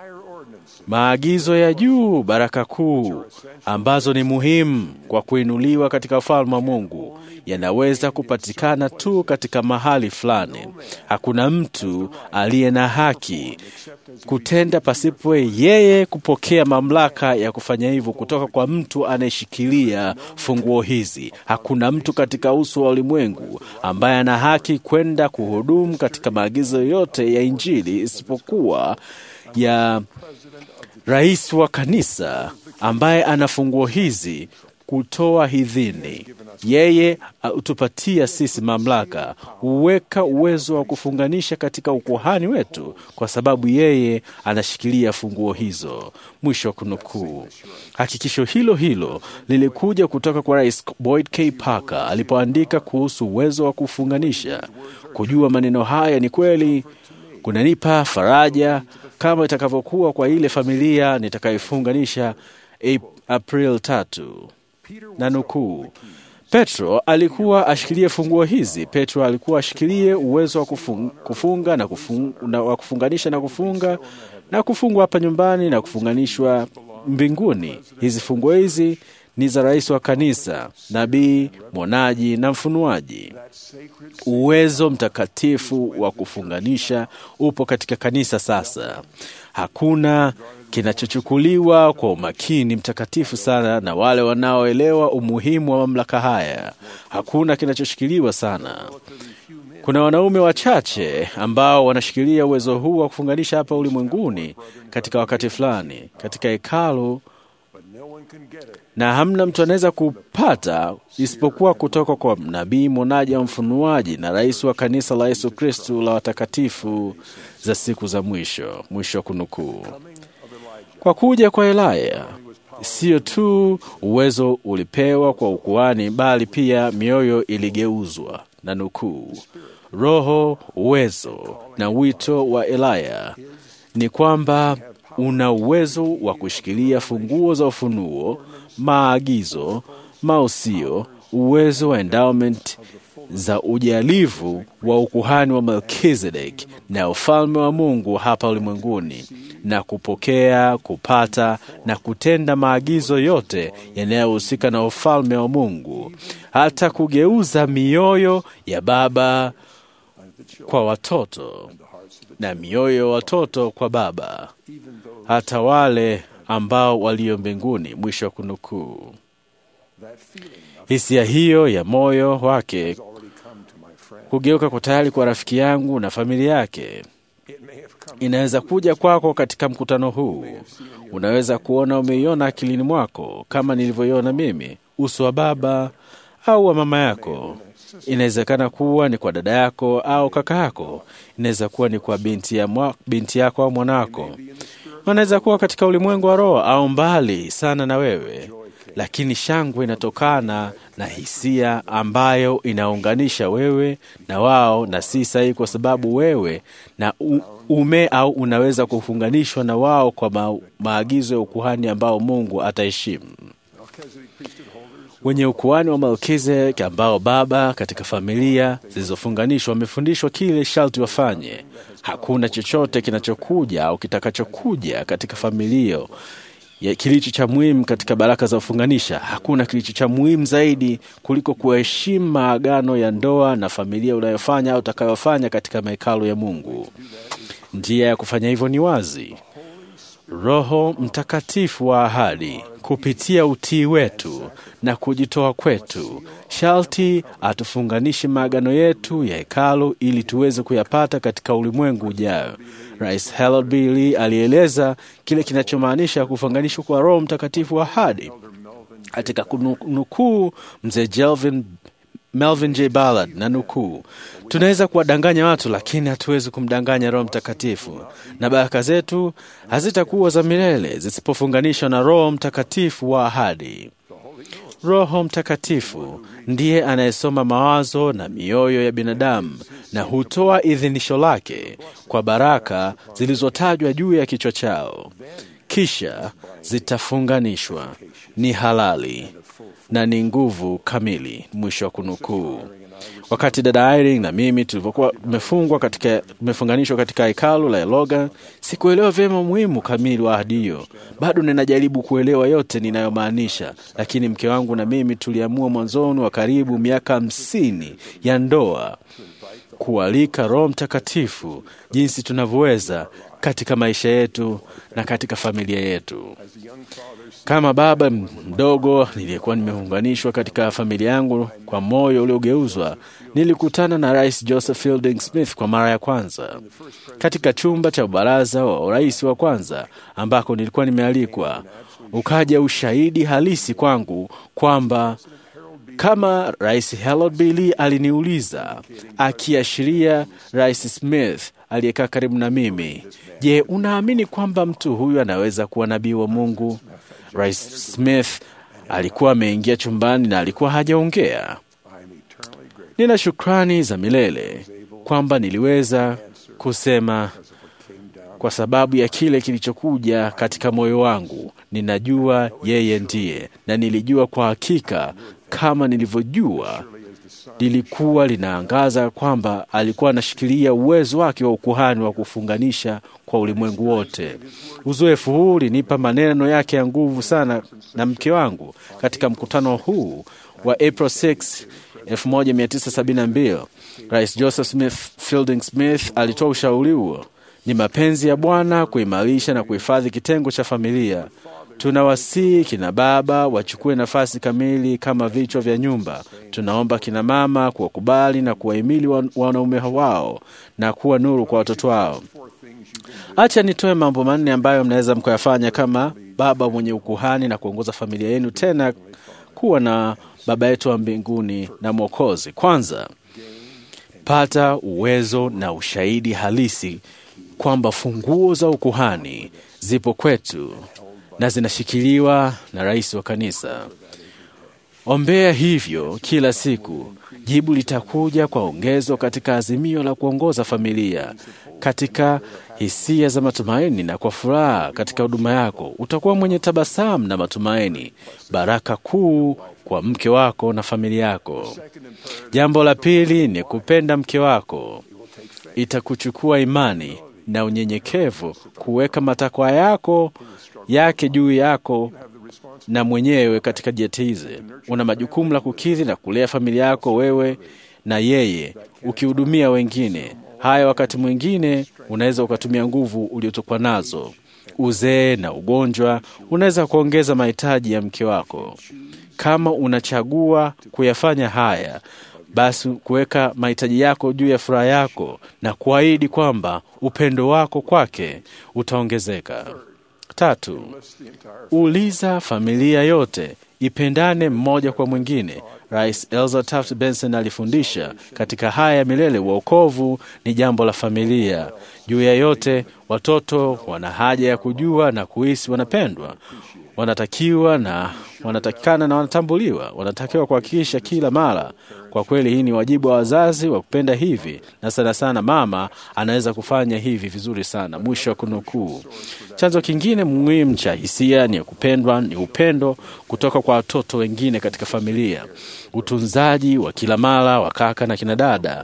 maagizo ya juu, baraka kuu ambazo ni muhimu kwa kuinuliwa katika ufalme wa Mungu yanaweza kupatikana tu katika mahali fulani. Hakuna mtu aliye na haki kutenda pasipo yeye kupokea mamlaka ya kufanya hivyo kutoka kwa mtu anayeshikilia funguo hizi. Hakuna mtu katika uso wa ulimwengu ambaye ana haki kwenda kuhudumu katika maagizo yote ya Injili isipokuwa ya rais wa kanisa ambaye ana funguo hizi kutoa idhini. Yeye hutupatia sisi mamlaka, huweka uwezo wa kufunganisha katika ukuhani wetu, kwa sababu yeye anashikilia funguo hizo. Mwisho wa kunukuu. Hakikisho hilo hilo lilikuja kutoka kwa Rais Boyd K. Parker alipoandika kuhusu uwezo wa kufunganisha. Kujua maneno haya ni kweli kunanipa faraja kama itakavyokuwa kwa ile familia nitakayofunganisha Ap- April tatu na nukuu. Petro alikuwa ashikilie funguo hizi. Petro alikuwa ashikilie uwezo wa kufung, kufunga na, kufung, na wa kufunganisha na kufunga na kufungwa hapa nyumbani na kufunganishwa mbinguni. Hizi funguo hizi ni za rais wa kanisa, nabii, mwonaji na mfunuaji. Uwezo mtakatifu wa kufunganisha upo katika kanisa sasa. Hakuna kinachochukuliwa kwa umakini mtakatifu sana na wale wanaoelewa umuhimu wa mamlaka haya. Hakuna kinachoshikiliwa sana. Kuna wanaume wachache ambao wanashikilia uwezo huu wa kufunganisha hapa ulimwenguni katika wakati fulani katika hekalu, na hamna mtu anaweza kupata isipokuwa kutoka kwa nabii, mwonaji au mfunuaji na rais wa kanisa la Yesu Kristu la watakatifu za siku za mwisho. Mwisho wa kunukuu. Kwa kuja kwa Elaya, sio tu uwezo ulipewa kwa ukuhani, bali pia mioyo iligeuzwa na nukuu, roho, uwezo na wito wa Elaya ni kwamba una uwezo wa kushikilia funguo za ufunuo, maagizo, mausio, uwezo wa endowment za ujalivu wa ukuhani wa Melkizedek na ufalme wa Mungu hapa ulimwenguni, na kupokea, kupata na kutenda maagizo yote yanayohusika na ufalme wa Mungu, hata kugeuza mioyo ya baba kwa watoto na mioyo ya watoto kwa baba, hata wale ambao walio mbinguni. Mwisho wa kunukuu. Hisia hiyo ya moyo wake kugeuka kwa tayari kwa rafiki yangu na familia yake inaweza kuja kwako katika mkutano huu. Unaweza kuona umeiona akilini mwako kama nilivyoiona mimi, uso wa baba au wa mama yako. Inawezekana kuwa ni kwa dada yako au kaka yako. Inaweza kuwa ni kwa binti, ya mwa, binti yako au mwanako. Wanaweza kuwa katika ulimwengu wa roho au mbali sana na wewe, lakini shangwe inatokana na hisia ambayo inaunganisha wewe na wao, na si sahihi, kwa sababu wewe na ume au unaweza kufunganishwa na wao kwa ma, maagizo ya ukuhani ambao Mungu ataheshimu wenye ukuhani wa Melkizedek ambao baba katika familia zilizofunganishwa wamefundishwa kile sharti wafanye. Hakuna chochote kinachokuja au kitakachokuja katika familia kilicho cha muhimu katika baraka za kufunganisha. Hakuna kilicho cha muhimu zaidi kuliko kuheshimu maagano ya ndoa na familia unayofanya au utakayofanya katika mahekalu ya Mungu. Njia ya kufanya hivyo ni wazi. Roho Mtakatifu wa ahadi kupitia utii wetu na kujitoa kwetu, sharti atufunganishe maagano yetu ya hekalu ili tuweze kuyapata katika ulimwengu ujao. Rais Harold B. Lee alieleza kile kinachomaanisha kufunganishwa kwa Roho Mtakatifu wa ahadi katika kunukuu mzee Jelvin Melvin J. Ballard na nukuu, tunaweza kuwadanganya watu lakini hatuwezi kumdanganya Roho Mtakatifu, na baraka zetu hazitakuwa za milele zisipofunganishwa na Roho Mtakatifu wa ahadi. Roho Mtakatifu ndiye anayesoma mawazo na mioyo ya binadamu na hutoa idhinisho lake kwa baraka zilizotajwa juu ya kichwa chao, kisha zitafunganishwa, ni halali na ni nguvu kamili. Mwisho wa kunukuu. Wakati dada Irene na mimi tulivyokuwa tumefungwa katika tumefunganishwa katika hekalu la Logan, sikuelewa vyema umuhimu kamili wa ahadi hiyo. Bado ninajaribu kuelewa yote ninayomaanisha, lakini mke wangu na mimi tuliamua mwanzoni wa karibu miaka hamsini ya ndoa kualika Roho Mtakatifu jinsi tunavyoweza katika maisha yetu na katika familia yetu. Kama baba mdogo niliyekuwa nimeunganishwa katika familia yangu kwa moyo uliogeuzwa, nilikutana na Rais Joseph Fielding Smith kwa mara ya kwanza katika chumba cha baraza wa urais wa kwanza ambako nilikuwa nimealikwa. Ukaja ushahidi halisi kwangu kwamba kama Rais Harold B. Lee aliniuliza, akiashiria Rais Smith aliyekaa karibu na mimi, je, unaamini kwamba mtu huyu anaweza kuwa nabii wa Mungu? Rais Smith alikuwa ameingia chumbani na alikuwa hajaongea. Nina shukrani za milele kwamba niliweza kusema kwa sababu ya kile kilichokuja katika moyo wangu. Ninajua yeye ndiye, na nilijua kwa hakika kama nilivyojua lilikuwa linaangaza kwamba alikuwa anashikilia uwezo wake wa ukuhani wa kufunganisha kwa ulimwengu wote. Uzoefu huu ulinipa maneno yake ya nguvu sana na mke wangu katika mkutano huu wa April 6 1972. Rais Joseph Smith Fielding Smith alitoa ushauri huo: ni mapenzi ya Bwana kuimarisha na kuhifadhi kitengo cha familia. Tunawasihi kina baba wachukue nafasi kamili kama vichwa vya nyumba. Tunaomba kina mama kuwakubali na kuwahimili wan- wanaume wao na kuwa nuru kwa watoto wao. Acha nitoe mambo manne ambayo mnaweza mkayafanya kama baba mwenye ukuhani na kuongoza familia yenu, tena kuwa na baba yetu wa mbinguni na Mwokozi. Kwanza, pata uwezo na ushahidi halisi kwamba funguo za ukuhani zipo kwetu na zinashikiliwa na rais wa kanisa. Ombea hivyo kila siku. Jibu litakuja kwa ongezo katika azimio la kuongoza familia, katika hisia za matumaini na kwa furaha katika huduma yako. Utakuwa mwenye tabasamu na matumaini, baraka kuu kwa mke wako na familia yako. Jambo la pili ni kupenda mke wako. Itakuchukua imani na unyenyekevu kuweka matakwa yako yake juu yako na mwenyewe katika jetize. Una majukumu la kukidhi na kulea familia yako wewe na yeye, ukihudumia wengine. Haya, wakati mwingine unaweza ukatumia nguvu uliotokwa nazo. Uzee na ugonjwa unaweza kuongeza mahitaji ya mke wako. Kama unachagua kuyafanya haya, basi kuweka mahitaji yako juu ya furaha yako na kuahidi kwamba upendo wako kwake utaongezeka. Tatu, uliza familia yote ipendane mmoja kwa mwingine. Rais Elza Taft Benson alifundisha katika haya ya milele, uokovu ni jambo la familia. Juu ya yote, watoto wana haja ya kujua na kuhisi wanapendwa, wanatakiwa na wanatakikana na wanatambuliwa. Wanatakiwa kuhakikisha kila mara. Kwa kweli, hii ni wajibu wa wazazi wa kupenda hivi, na sana sana mama anaweza kufanya hivi vizuri sana. Mwisho wa kunukuu. Chanzo kingine muhimu cha hisia ni kupendwa ni upendo kutoka kwa watoto wengine katika familia, utunzaji wa kila mara wa kaka na kina dada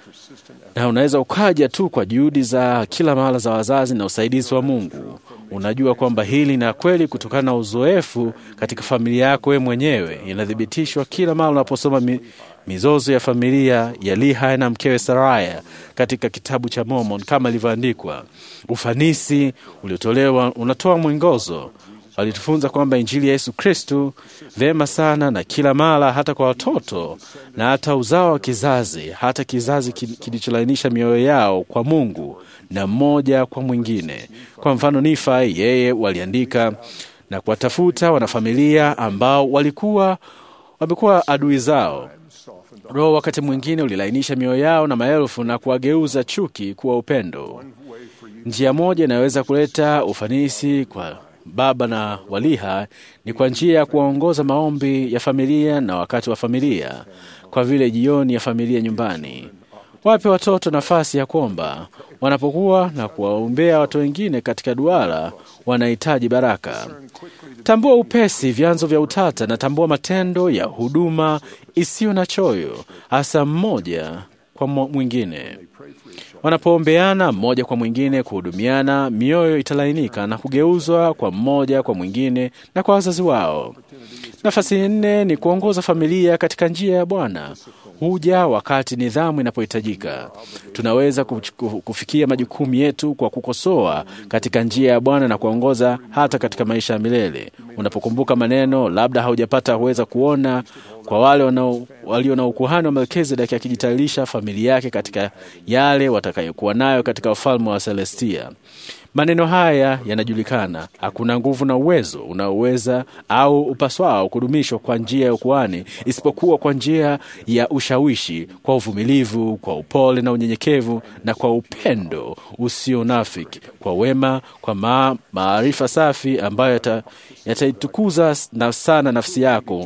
na unaweza ukaja tu kwa juhudi za kila mara za wazazi na usaidizi wa Mungu. Unajua kwamba hili na kweli kutokana na uzoefu katika familia yako wewe mwenyewe. Inathibitishwa kila mara unaposoma mi, mizozo ya familia ya Lehi na mkewe Saraya katika kitabu cha Mormon kama ilivyoandikwa. Ufanisi uliotolewa unatoa mwongozo walitufunza kwamba injili ya Yesu Kristu vyema sana na kila mara, hata kwa watoto na hata uzao wa kizazi, hata kizazi kilicholainisha mioyo yao kwa Mungu na mmoja kwa mwingine. Kwa mfano, Nifai yeye waliandika na kuwatafuta wanafamilia ambao walikuwa wamekuwa adui zao. Roho wakati mwingine ulilainisha mioyo yao na maelfu na kuwageuza chuki kuwa upendo. Njia moja inayoweza kuleta ufanisi kwa baba na waliha ni kwa njia ya kuwaongoza maombi ya familia na wakati wa familia, kwa vile jioni ya familia nyumbani. Wape watoto nafasi ya kuomba wanapokuwa na kuwaombea watu wengine katika duara wanahitaji baraka. Tambua upesi vyanzo vya utata na tambua matendo ya huduma isiyo na choyo, hasa mmoja kwa mwingine. Wanapoombeana mmoja kwa mwingine, kuhudumiana, mioyo italainika na kugeuzwa kwa mmoja kwa mwingine na kwa wazazi wao. Nafasi nne ni kuongoza familia katika njia ya Bwana. Huja wakati nidhamu inapohitajika. Tunaweza kufikia majukumu yetu kwa kukosoa katika njia ya Bwana na kuongoza hata katika maisha ya milele. Unapokumbuka maneno, labda haujapata kuweza kuona kwa wale walio na ukuhani wa Melkizedeki akijitayarisha familia yake katika yale watakayokuwa nayo katika ufalme wa Celestia. Maneno haya yanajulikana. Hakuna nguvu na uwezo unaoweza au upaswao kudumishwa kwa njia ya ukuhani isipokuwa kwa njia ya ushawishi, kwa uvumilivu, kwa upole na unyenyekevu, na kwa upendo usio nafiki, kwa wema, kwa ma, maarifa safi ambayo yataitukuza yata na sana nafsi yako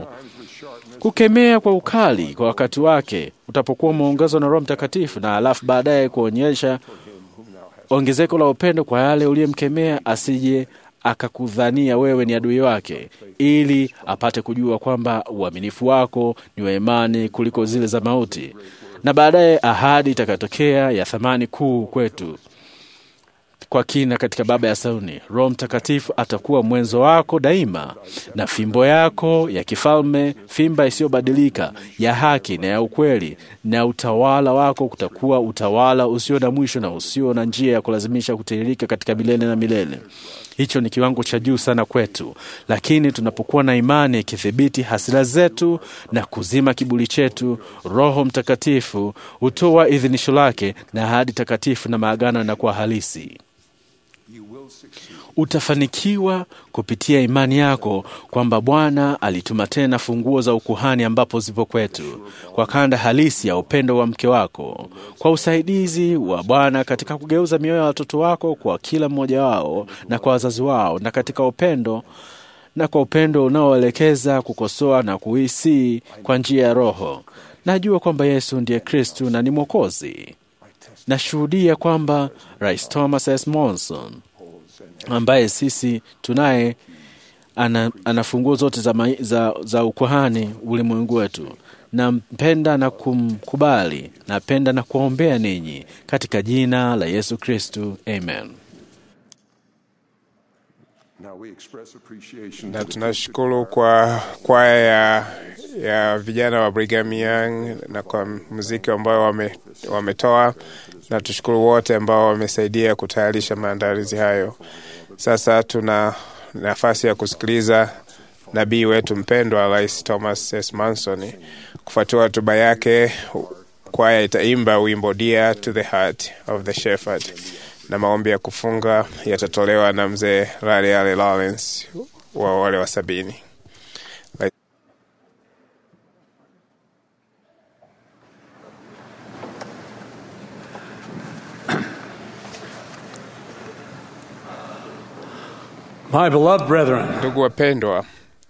kukemea kwa ukali kwa wakati wake utapokuwa umeongezwa na Roho Mtakatifu, na alafu baadaye kuonyesha ongezeko la upendo kwa yale uliyemkemea, asije akakudhania wewe ni adui wake, ili apate kujua kwamba uaminifu wako ni wa imani kuliko zile za mauti, na baadaye ahadi itakayotokea ya thamani kuu kwetu kwa kina katika Baba ya Sayuni. Roho Mtakatifu atakuwa mwenzo wako daima, na fimbo yako ya kifalme, fimba isiyobadilika ya haki na ya ukweli, na utawala wako kutakuwa utawala usio na mwisho na usio na njia ya kulazimisha kutiririka katika milele na milele. Hicho ni kiwango cha juu sana kwetu, lakini tunapokuwa na imani ikithibiti hasira zetu na kuzima kiburi chetu, Roho Mtakatifu hutoa idhinisho lake na ahadi takatifu na maagano yanakuwa halisi. Utafanikiwa kupitia imani yako kwamba Bwana alituma tena funguo za ukuhani ambapo zipo kwetu, kwa kanda halisi ya upendo wa mke wako, kwa usaidizi wa Bwana katika kugeuza mioyo ya watoto wako kwa kila mmoja wao na kwa wazazi wao, na katika upendo na kwa upendo unaoelekeza kukosoa na kuhisi kwa njia ya Roho. Najua kwamba Yesu ndiye Kristu na ni Mwokozi. Nashuhudia kwamba Rais Thomas S. Monson ambaye sisi tunaye ana, ana funguo zote za, ma, za, za ukuhani ulimwengu wetu. Nampenda na kumkubali, napenda na kuwaombea ninyi katika jina la Yesu Kristu, amen. na tunashukuru kwa kwaya ya, ya vijana wa Brigham Young na kwa muziki ambao wame, wametoa na tushukuru wote ambao wamesaidia kutayarisha maandalizi hayo. Sasa tuna nafasi ya kusikiliza nabii wetu mpendwa Rais Thomas S. Manson. Kufuatia hotuba yake, kwaya itaimba wimbo Dear to the Heart of the Shepherd na maombi ya kufunga yatatolewa na mzee Rale Ale Lawrence wa wale wa sabini. My beloved brethren, Ndugu wapendwa,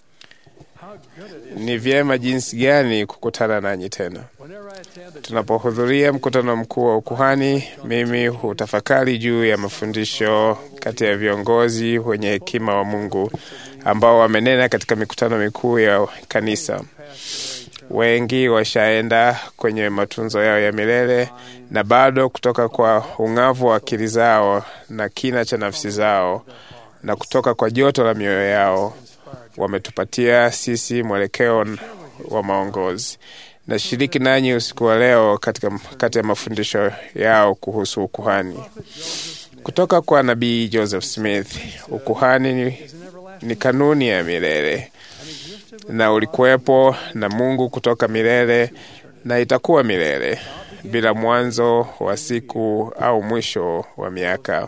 ni vyema jinsi gani kukutana nanyi tena. Tunapohudhuria mkutano mkuu wa ukuhani, mimi hutafakari juu ya mafundisho kati ya viongozi wenye hekima wa Mungu ambao wamenena katika mikutano mikuu ya kanisa. Wengi washaenda kwenye matunzo yao ya milele na bado kutoka kwa ung'avu wa akili zao na kina cha nafsi zao na kutoka kwa joto la mioyo yao wametupatia sisi mwelekeo wa maongozi. Nashiriki nanyi usiku wa leo katika kati ya mafundisho yao kuhusu ukuhani kutoka kwa nabii Joseph Smith. Ukuhani ni, ni kanuni ya milele na ulikuwepo na Mungu kutoka milele na itakuwa milele bila mwanzo wa siku au mwisho wa miaka.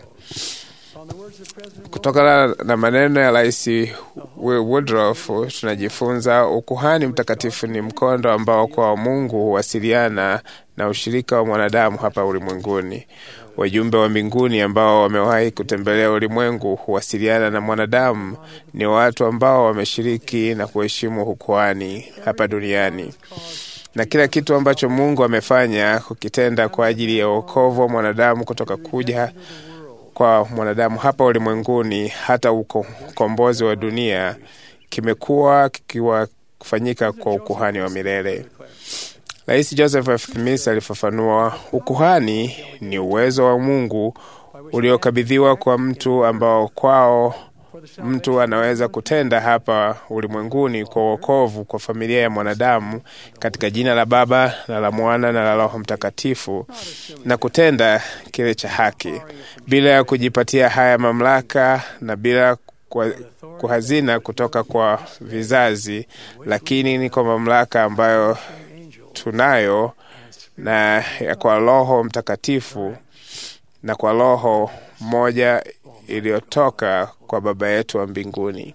Kutokana na maneno ya Rais Woodruff tunajifunza ukuhani mtakatifu ni mkondo ambao kwa Mungu huwasiliana na ushirika wa mwanadamu hapa ulimwenguni. Wajumbe wa mbinguni ambao wamewahi kutembelea ulimwengu huwasiliana na mwanadamu, ni watu ambao wameshiriki na kuheshimu ukuhani hapa duniani na kila kitu ambacho Mungu amefanya kukitenda kwa ajili ya wokovu wa mwanadamu kutoka kuja kwa mwanadamu hapa ulimwenguni hata ukombozi wa dunia kimekuwa kikiwa kufanyika kwa ukuhani wa milele. Rais Joseph F. Smith alifafanua, ukuhani ni uwezo wa Mungu uliokabidhiwa kwa mtu ambao kwao mtu anaweza kutenda hapa ulimwenguni kwa wokovu kwa familia ya mwanadamu katika jina la Baba na la Mwana na la Roho Mtakatifu, na kutenda kile cha haki bila ya kujipatia haya mamlaka na bila kwa kuhazina kutoka kwa vizazi, lakini ni kwa mamlaka ambayo tunayo na ya kwa Roho Mtakatifu na kwa Roho moja iliyotoka kwa Baba yetu wa mbinguni.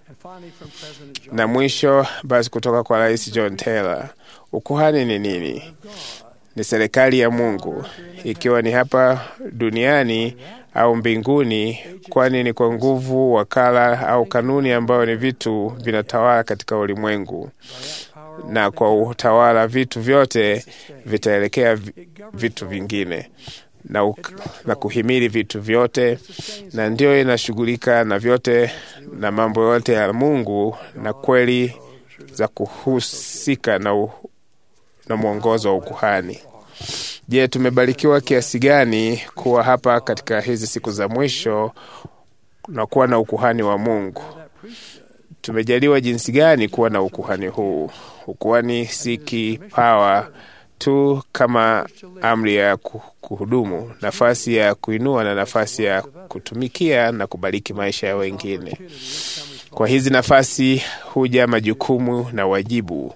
Na mwisho basi, kutoka kwa Rais John Taylor, ukuhani ni nini? Ni serikali ya Mungu, ikiwa ni hapa duniani au mbinguni, kwani ni kwa nguvu, wakala au kanuni ambayo ni vitu vinatawala katika ulimwengu, na kwa utawala vitu vyote vitaelekea vitu vingine na, uk, na kuhimili vitu vyote, na ndio inashughulika na vyote na mambo yote ya Mungu na kweli za kuhusika na, u, na mwongozo wa ukuhani. Je, tumebarikiwa kiasi gani kuwa hapa katika hizi siku za mwisho na kuwa na ukuhani wa Mungu? Tumejaliwa jinsi gani kuwa na ukuhani huu? Ukuhani si kipawa tu kama amri ya kuhudumu, nafasi ya kuinua na nafasi ya kutumikia na kubariki maisha ya wengine. Kwa hizi nafasi huja majukumu na wajibu.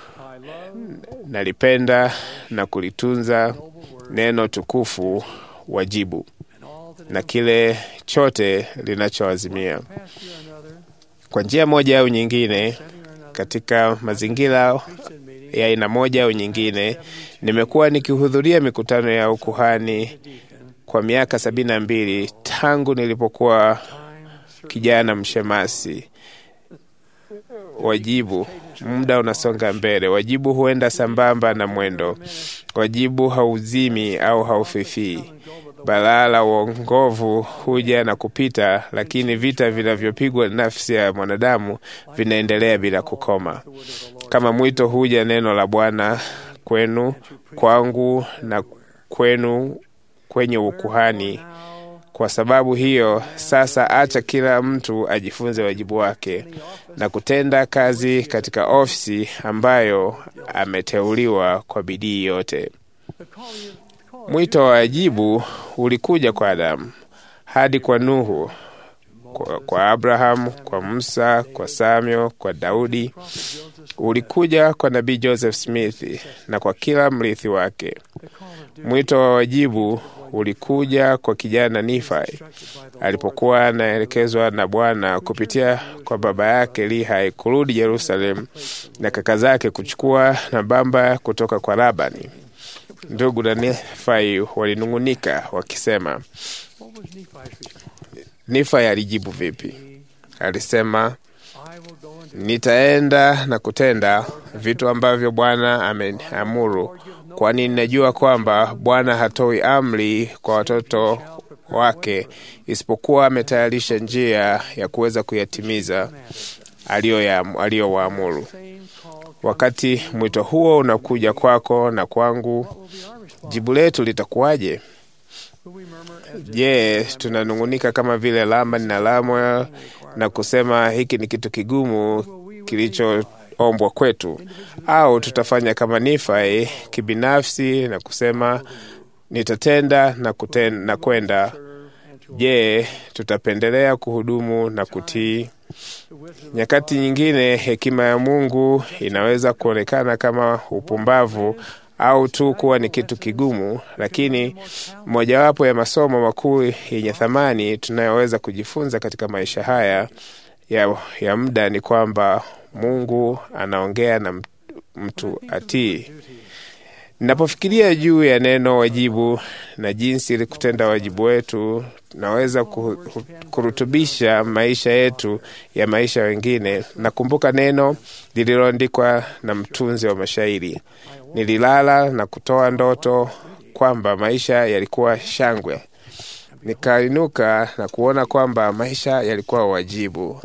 Nalipenda na kulitunza neno tukufu wajibu na kile chote linachoazimia kwa njia moja au nyingine, katika mazingira ya aina moja au nyingine, nimekuwa nikihudhuria mikutano ya ukuhani kwa miaka sabini na mbili tangu nilipokuwa kijana mshemasi. Wajibu, muda unasonga mbele. Wajibu huenda sambamba na mwendo. Wajibu hauzimi au haufifii. Balaa la uongovu huja na kupita, lakini vita vinavyopigwa nafsi ya mwanadamu vinaendelea bila kukoma. Kama mwito huja neno la Bwana kwenu, kwangu na kwenu kwenye ukuhani. Kwa sababu hiyo sasa, acha kila mtu ajifunze wajibu wake na kutenda kazi katika ofisi ambayo ameteuliwa kwa bidii yote. Mwito wa wajibu ulikuja kwa Adamu hadi kwa Nuhu, kwa, kwa Abrahamu, kwa Musa, kwa Samuel, kwa Daudi. Ulikuja kwa nabii Joseph Smith na kwa kila mrithi wake. Mwito wa wajibu ulikuja kwa kijana Nifai alipokuwa anaelekezwa na Bwana kupitia kwa baba yake Lihai kurudi Yerusalemu na kaka zake kuchukua nambamba kutoka kwa Labani. Ndugu na Nifai walinung'unika wakisema, Nifai alijibu vipi? Alisema, nitaenda na kutenda vitu ambavyo Bwana ameamuru, kwani ninajua kwamba Bwana hatoi amri kwa watoto wake isipokuwa ametayarisha njia ya kuweza kuyatimiza aliyowaamuru. Wakati mwito huo unakuja kwako na kwangu, jibu letu litakuwaje? Je, tunanung'unika kama vile Lamani na Lamuel na kusema hiki ni kitu kigumu kilichoombwa kwetu, au tutafanya kama Nifai kibinafsi na kusema nitatenda na kuten, na kwenda? Je, tutapendelea kuhudumu na kutii? Nyakati nyingine hekima ya Mungu inaweza kuonekana kama upumbavu au tu kuwa ni kitu kigumu, lakini mojawapo ya masomo makuu yenye thamani tunayoweza kujifunza katika maisha haya ya, ya muda ni kwamba Mungu anaongea na mtu atii. Ninapofikiria juu ya neno wajibu na jinsi ili kutenda wajibu wetu tunaweza kurutubisha maisha yetu ya maisha wengine, nakumbuka neno lililoandikwa na mtunzi wa mashairi: nililala na kutoa ndoto kwamba maisha yalikuwa shangwe, nikainuka na kuona kwamba maisha yalikuwa wajibu.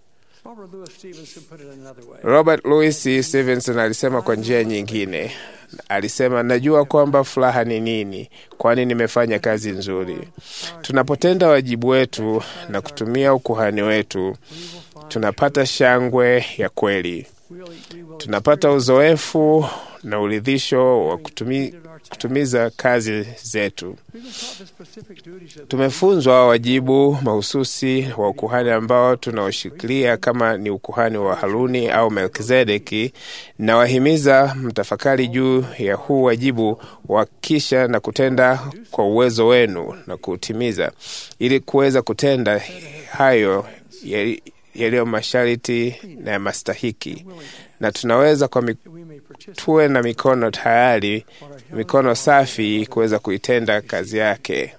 Robert Louis Stevenson alisema kwa njia nyingine, alisema najua kwamba furaha ni nini, kwani nimefanya kazi nzuri. Tunapotenda wajibu wetu na kutumia ukuhani wetu, tunapata shangwe ya kweli, tunapata uzoefu na uridhisho wa kutumi, kutumiza kazi zetu. Tumefunzwa wajibu mahususi wa ukuhani ambao tunaoshikilia kama ni ukuhani wa Haruni au Melkizedeki, na wahimiza mtafakari juu ya huu wajibu wa kisha na kutenda kwa uwezo wenu na kuutimiza, ili kuweza kutenda hayo yaliyo masharti na ya mastahiki, na tunaweza kwa tuwe na mikono tayari, mikono safi kuweza kuitenda kazi yake.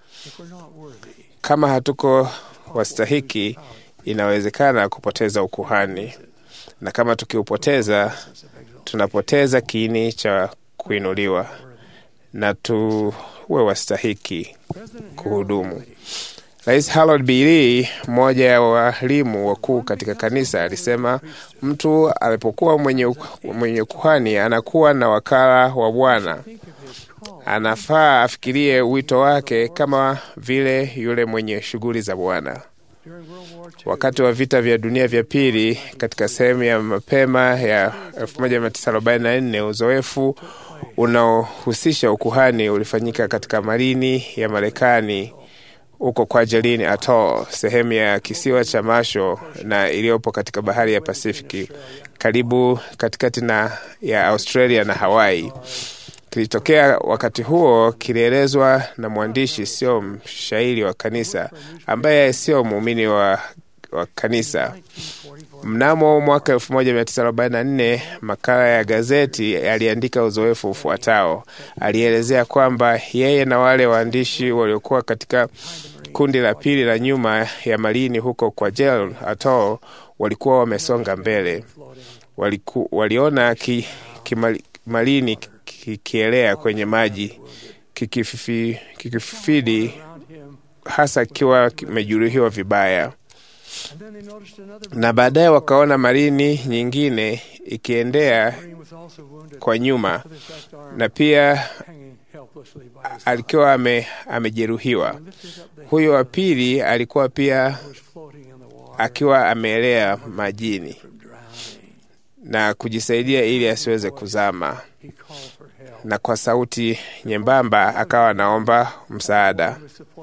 Kama hatuko wastahiki, inawezekana kupoteza ukuhani, na kama tukiupoteza, tunapoteza kiini cha kuinuliwa na tuwe wastahiki kuhudumu. Rais Harold B. Lee, mmoja ya walimu wakuu katika kanisa, alisema mtu alipokuwa mwenye, mwenye kuhani anakuwa na wakala wa Bwana. Anafaa afikirie wito wake kama vile yule mwenye shughuli za Bwana. Wakati wa vita vya dunia vya pili, katika sehemu ya mapema ya 1944 uzoefu unaohusisha ukuhani ulifanyika katika marini ya Marekani huko Kwajalein Atoll, sehemu ya kisiwa cha Marshall na iliyopo katika bahari ya Pasifiki karibu katikati na ya Australia na Hawaii. Kilitokea wakati huo kilielezwa na mwandishi, sio mshairi wa kanisa, ambaye sio muumini wa, wa kanisa. Mnamo mwaka 1944 makala ya gazeti aliandika uzoefu ufuatao. Alielezea kwamba yeye na wale waandishi waliokuwa katika kundi la pili la nyuma ya malini huko kwa Kwajalein Atoll walikuwa wamesonga mbele. Waliku, waliona ki, kimalini kikielea kwenye maji kikififidi, kiki hasa kikiwa kimejeruhiwa vibaya na baadaye wakaona marini nyingine ikiendea kwa nyuma na pia alikuwa ame, amejeruhiwa. Huyo wa pili alikuwa pia akiwa ameelea majini na kujisaidia ili asiweze kuzama, na kwa sauti nyembamba akawa anaomba msaada.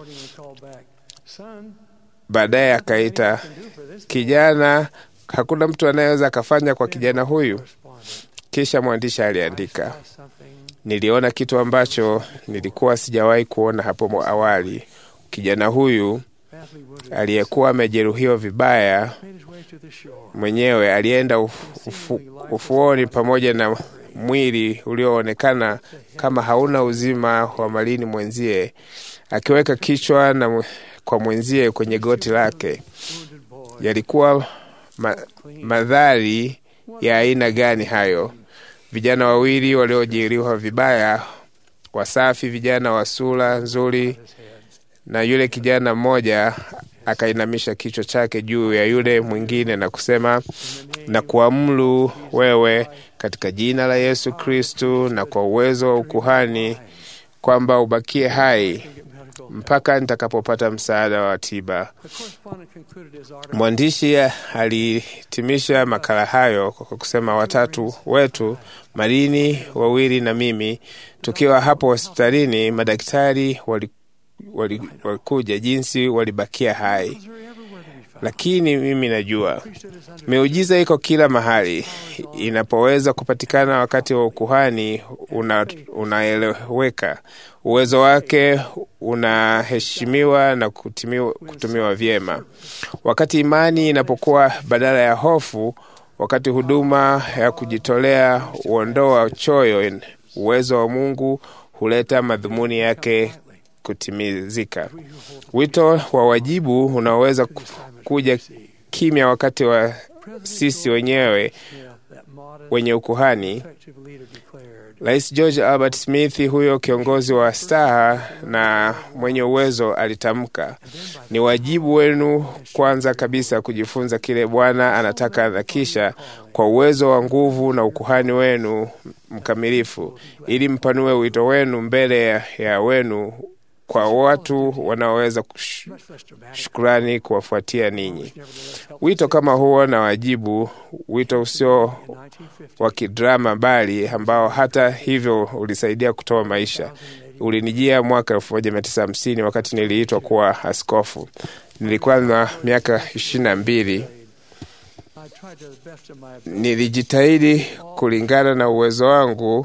Baadaye akaita kijana, hakuna mtu anayeweza akafanya kwa kijana huyu. Kisha mwandishi aliandika, niliona kitu ambacho nilikuwa sijawahi kuona hapo awali. Kijana huyu aliyekuwa amejeruhiwa vibaya mwenyewe alienda ufu, ufuoni pamoja na mwili ulioonekana kama hauna uzima wa malini mwenzie, akiweka kichwa na kwa mwenzie kwenye goti lake. Yalikuwa ma, madhari ya aina gani hayo? Vijana wawili waliojeruhiwa vibaya, wasafi, vijana wa sura nzuri, na yule kijana mmoja akainamisha kichwa chake juu ya yule mwingine na kusema, na kuamuru wewe katika jina la Yesu Kristu na kwa uwezo wa ukuhani kwamba ubakie hai mpaka nitakapopata msaada wa tiba. Mwandishi alihitimisha makala hayo kwa kusema, watatu wetu Marini wawili na mimi tukiwa hapo hospitalini, madaktari walikuja wali, jinsi walibakia hai, lakini mimi najua miujiza iko kila mahali. Inapoweza kupatikana wakati wa ukuhani, unaeleweka, uwezo wake unaheshimiwa na kutimiwa, kutumiwa vyema. Wakati imani inapokuwa badala ya hofu, wakati huduma ya kujitolea huondoa choyo, uwezo wa Mungu huleta madhumuni yake kutimizika. Wito wa wajibu unaoweza kuja kimya wakati wa sisi wenyewe wenye ukuhani. Rais George Albert Smith, huyo kiongozi wa staha na mwenye uwezo, alitamka, ni wajibu wenu kwanza kabisa kujifunza kile Bwana anataka, na kisha kwa uwezo wa nguvu na ukuhani wenu mkamilifu, ili mpanue wito wenu mbele ya, ya wenu kwa watu wanaoweza shukurani kuwafuatia ninyi. Wito kama huo na wajibu, wito usio wa kidrama, bali ambao hata hivyo ulisaidia kutoa maisha, ulinijia mwaka elfu moja mia tisa hamsini wakati niliitwa kuwa askofu. Nilikuwa na miaka ishirini na mbili. Nilijitahidi kulingana na uwezo wangu.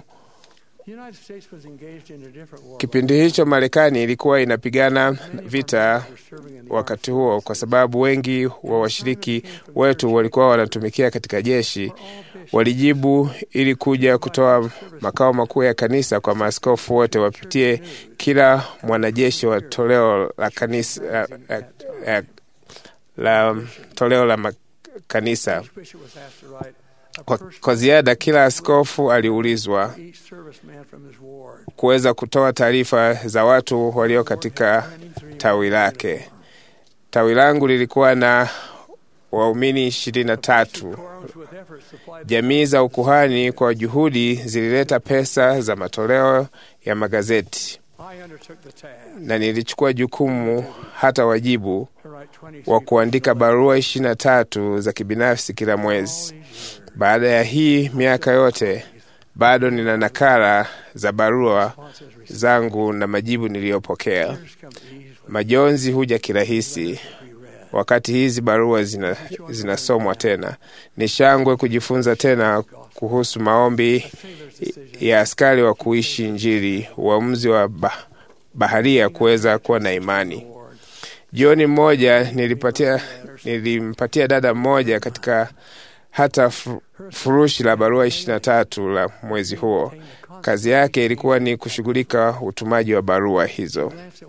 Kipindi hicho Marekani ilikuwa inapigana vita wakati huo, kwa sababu wengi wa washiriki wetu walikuwa wanatumikia katika jeshi. Walijibu ili kuja kutoa makao makuu ya kanisa kwa maaskofu wote wapitie kila mwanajeshi wa toleo la kanisa la, la, la toleo la kanisa. Kwa, kwa ziada kila askofu aliulizwa kuweza kutoa taarifa za watu walio katika tawi lake. Tawi langu lilikuwa na waumini ishirini na tatu. Jamii za ukuhani kwa juhudi zilileta pesa za matoleo ya magazeti, na nilichukua jukumu hata wajibu wa kuandika barua ishirini na tatu za kibinafsi kila mwezi. Baada ya hii miaka yote bado nina nakala za barua zangu na majibu niliyopokea. Majonzi huja kirahisi wakati hizi barua zina, zinasomwa tena. Ni shangwe kujifunza tena kuhusu maombi ya askari wa kuishi Injili, uamuzi wa bah, baharia kuweza kuwa na imani. Jioni mmoja nilipatia, nilimpatia dada mmoja katika hata furushi la barua ishirini na tatu la mwezi huo. Kazi yake ilikuwa ni kushughulika utumaji wa barua hizo,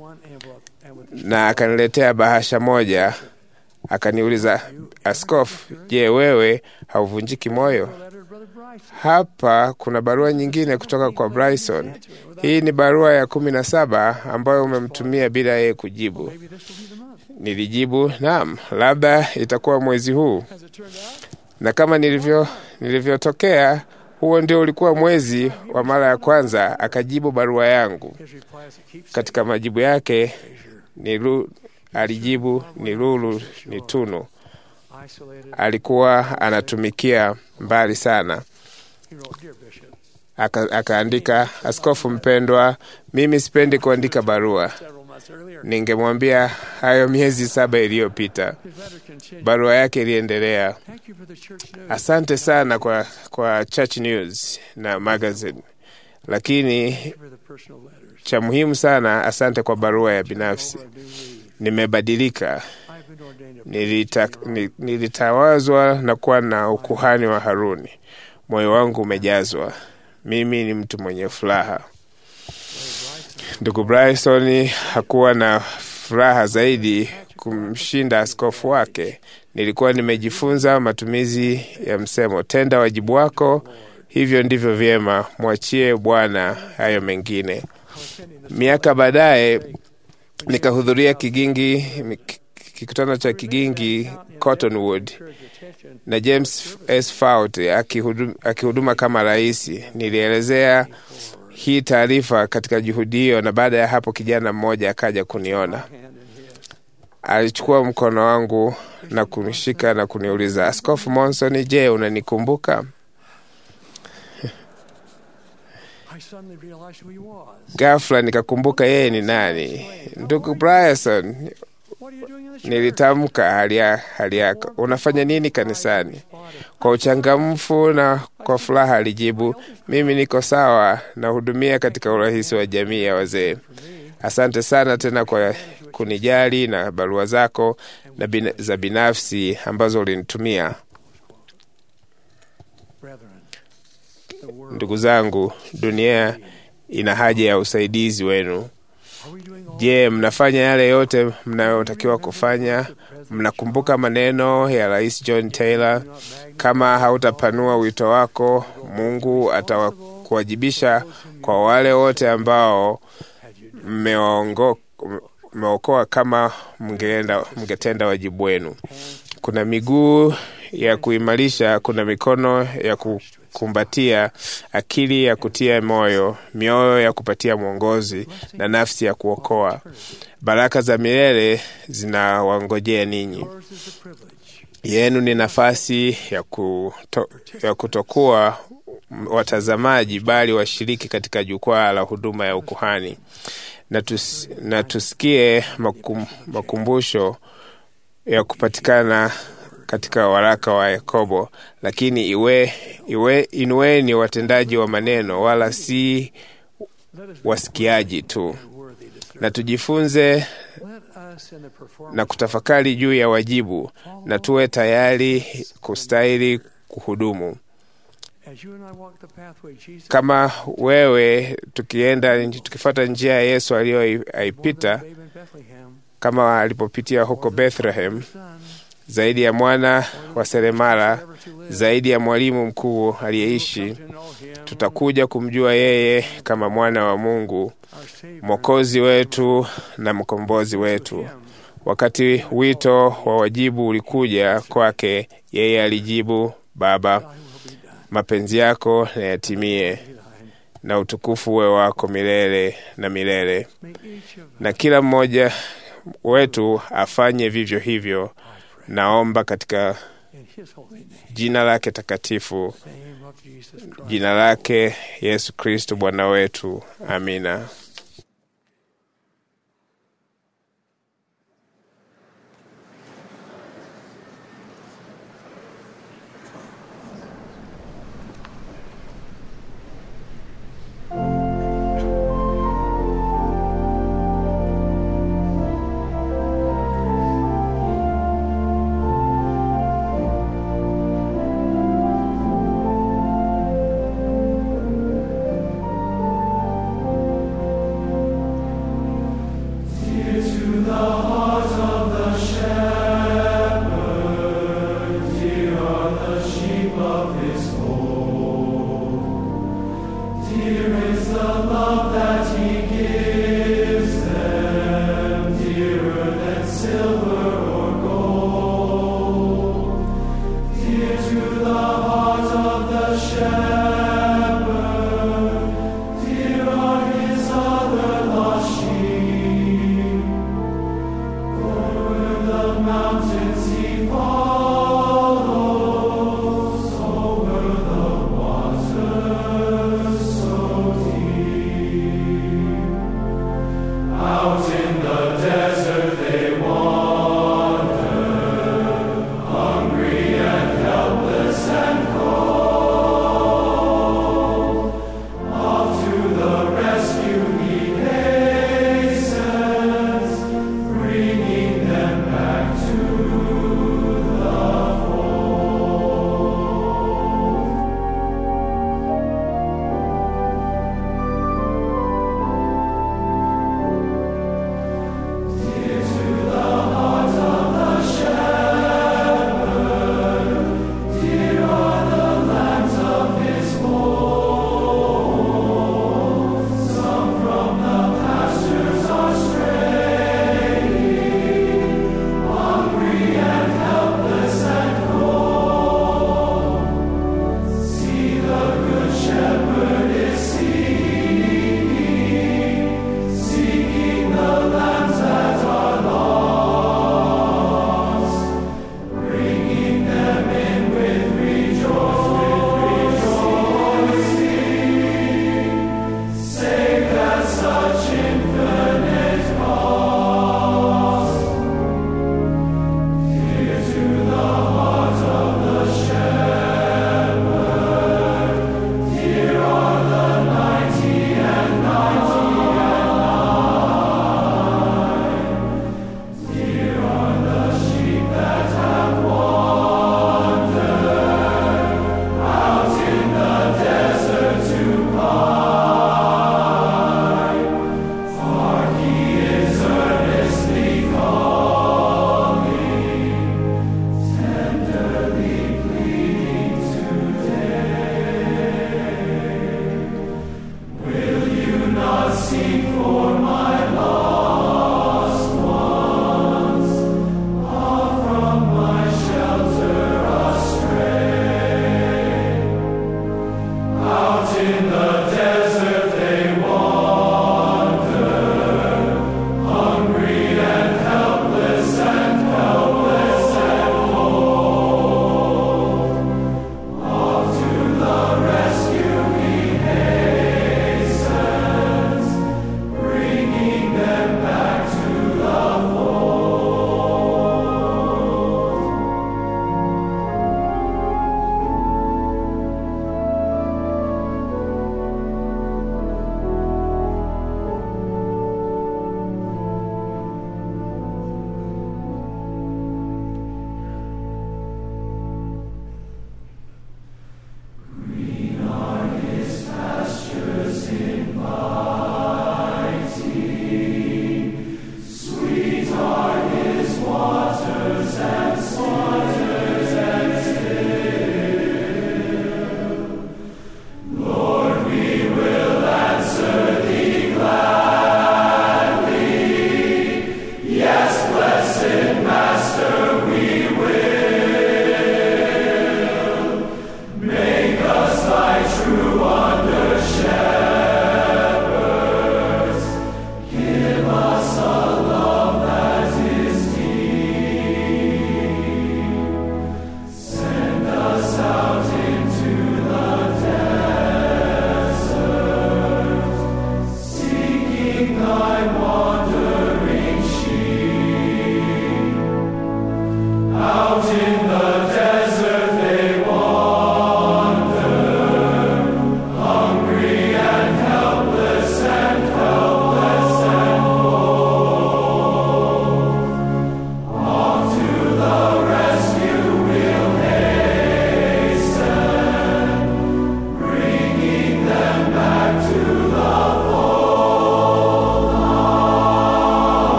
na akaniletea bahasha moja. Akaniuliza, Askofu, je, wewe hauvunjiki moyo? Hapa kuna barua nyingine kutoka kwa Bryson. Hii ni barua ya kumi na saba ambayo umemtumia bila yeye kujibu. Nilijibu, naam, labda itakuwa mwezi huu. Na kama nilivyo nilivyotokea, huo ndio ulikuwa mwezi wa mara ya kwanza akajibu barua yangu. Katika majibu yake nilu, alijibu ni lulu ni tunu. Alikuwa anatumikia mbali sana. Aka, akaandika, askofu mpendwa, mimi sipendi kuandika barua. Ningemwambia hayo miezi saba iliyopita. Barua yake iliendelea, asante sana kwa, kwa Church News na magazine, lakini cha muhimu sana, asante kwa barua ya binafsi. Nimebadilika, nilita, nilitawazwa na kuwa na ukuhani wa Haruni. Moyo wangu umejazwa, mimi ni mtu mwenye furaha. Ndugu Bryson hakuwa na furaha zaidi kumshinda askofu wake. Nilikuwa nimejifunza matumizi ya msemo, tenda wajibu wako, hivyo ndivyo vyema, mwachie Bwana hayo mengine. Miaka baadaye nikahudhuria Kigingi, kikutano cha Kigingi Cottonwood na James S. Faut akihuduma, akihuduma kama rais. Nilielezea hii taarifa katika juhudi hiyo, na baada ya hapo kijana mmoja akaja kuniona. Alichukua mkono wangu na kunishika na kuniuliza, Askofu Monson, je, unanikumbuka? Ghafla nikakumbuka yeye ni nani. Ndugu Bryson, nilitamka hali yako, unafanya nini kanisani? Kwa uchangamfu na kwa furaha alijibu, mimi niko sawa, nahudumia katika urahisi wa jamii ya wazee. Asante sana tena kwa kunijali na barua zako na bin, za binafsi ambazo ulinitumia. Ndugu zangu, dunia ina haja ya usaidizi wenu. Je, mnafanya yale yote mnayotakiwa kufanya? Mnakumbuka maneno ya Rais John Taylor, kama hautapanua wito wako, Mungu atakuwajibisha kwa wale wote ambao mmeokoa kama mngeenda mngetenda wajibu wenu. Kuna miguu ya kuimarisha, kuna mikono ya kukumbatia, akili ya kutia moyo, mioyo ya kupatia mwongozi na nafsi ya kuokoa. Baraka za milele zinawangojea ninyi. Yenu ni nafasi ya, kuto, ya kutokuwa watazamaji bali washiriki katika jukwaa la huduma ya ukuhani na, tus, na tusikie makum, makumbusho ya kupatikana katika waraka wa Yakobo, lakini iwe, iwe inueni watendaji wa maneno wala si wasikiaji tu, na tujifunze na kutafakari juu ya wajibu, na tuwe tayari kustahili kuhudumu kama wewe, tukienda tukifuata njia ya Yesu aliyoipita, kama alipopitia huko Bethlehem, zaidi ya mwana wa seremala, zaidi ya mwalimu mkuu aliyeishi, tutakuja kumjua yeye kama mwana wa Mungu, mwokozi wetu na mkombozi wetu. Wakati wito wa wajibu ulikuja kwake, yeye alijibu, Baba, mapenzi yako na yatimie, na utukufu uwe wako milele na milele. Na kila mmoja wetu afanye vivyo hivyo, naomba katika jina lake takatifu, jina lake Yesu Kristo Bwana wetu. Amina.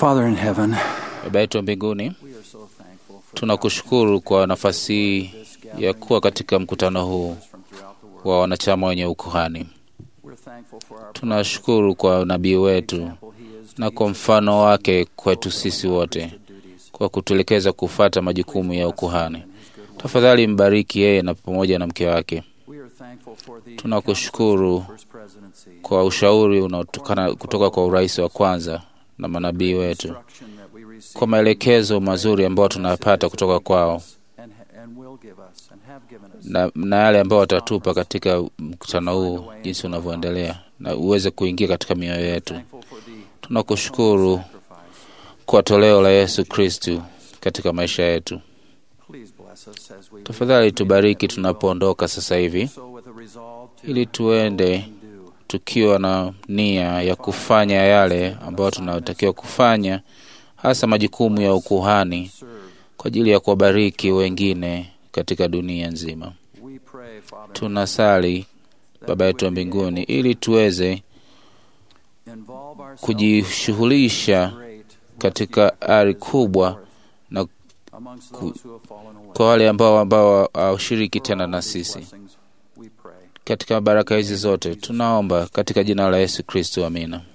Father in heaven, Baba yetu wa mbinguni, tunakushukuru kwa nafasi hii ya kuwa katika mkutano huu wa wanachama wenye ukuhani. Tunashukuru kwa nabii wetu na kwa mfano wake kwetu sisi wote, kwa kutuelekeza kufata majukumu ya ukuhani. Tafadhali mbariki yeye na pamoja na mke wake. Tunakushukuru kwa ushauri unaotokana kutoka kwa urais wa kwanza na manabii wetu, kwa maelekezo mazuri ambayo tunayapata kutoka kwao na, na yale ambayo watatupa katika mkutano huu jinsi unavyoendelea na uweze kuingia katika mioyo yetu. Tunakushukuru kwa toleo la Yesu Kristu katika maisha yetu. Tafadhali tubariki tunapoondoka sasa hivi, ili tuende tukiwa na nia ya kufanya yale ambayo tunayotakiwa kufanya, hasa majukumu ya ukuhani kwa ajili ya kuwabariki wengine katika dunia nzima. Tunasali Baba yetu wa mbinguni, ili tuweze kujishughulisha katika ari kubwa na ku, kwa wale ambao ambao hawashiriki tena na sisi katika baraka hizi zote tunaomba katika jina la Yesu Kristo, amina.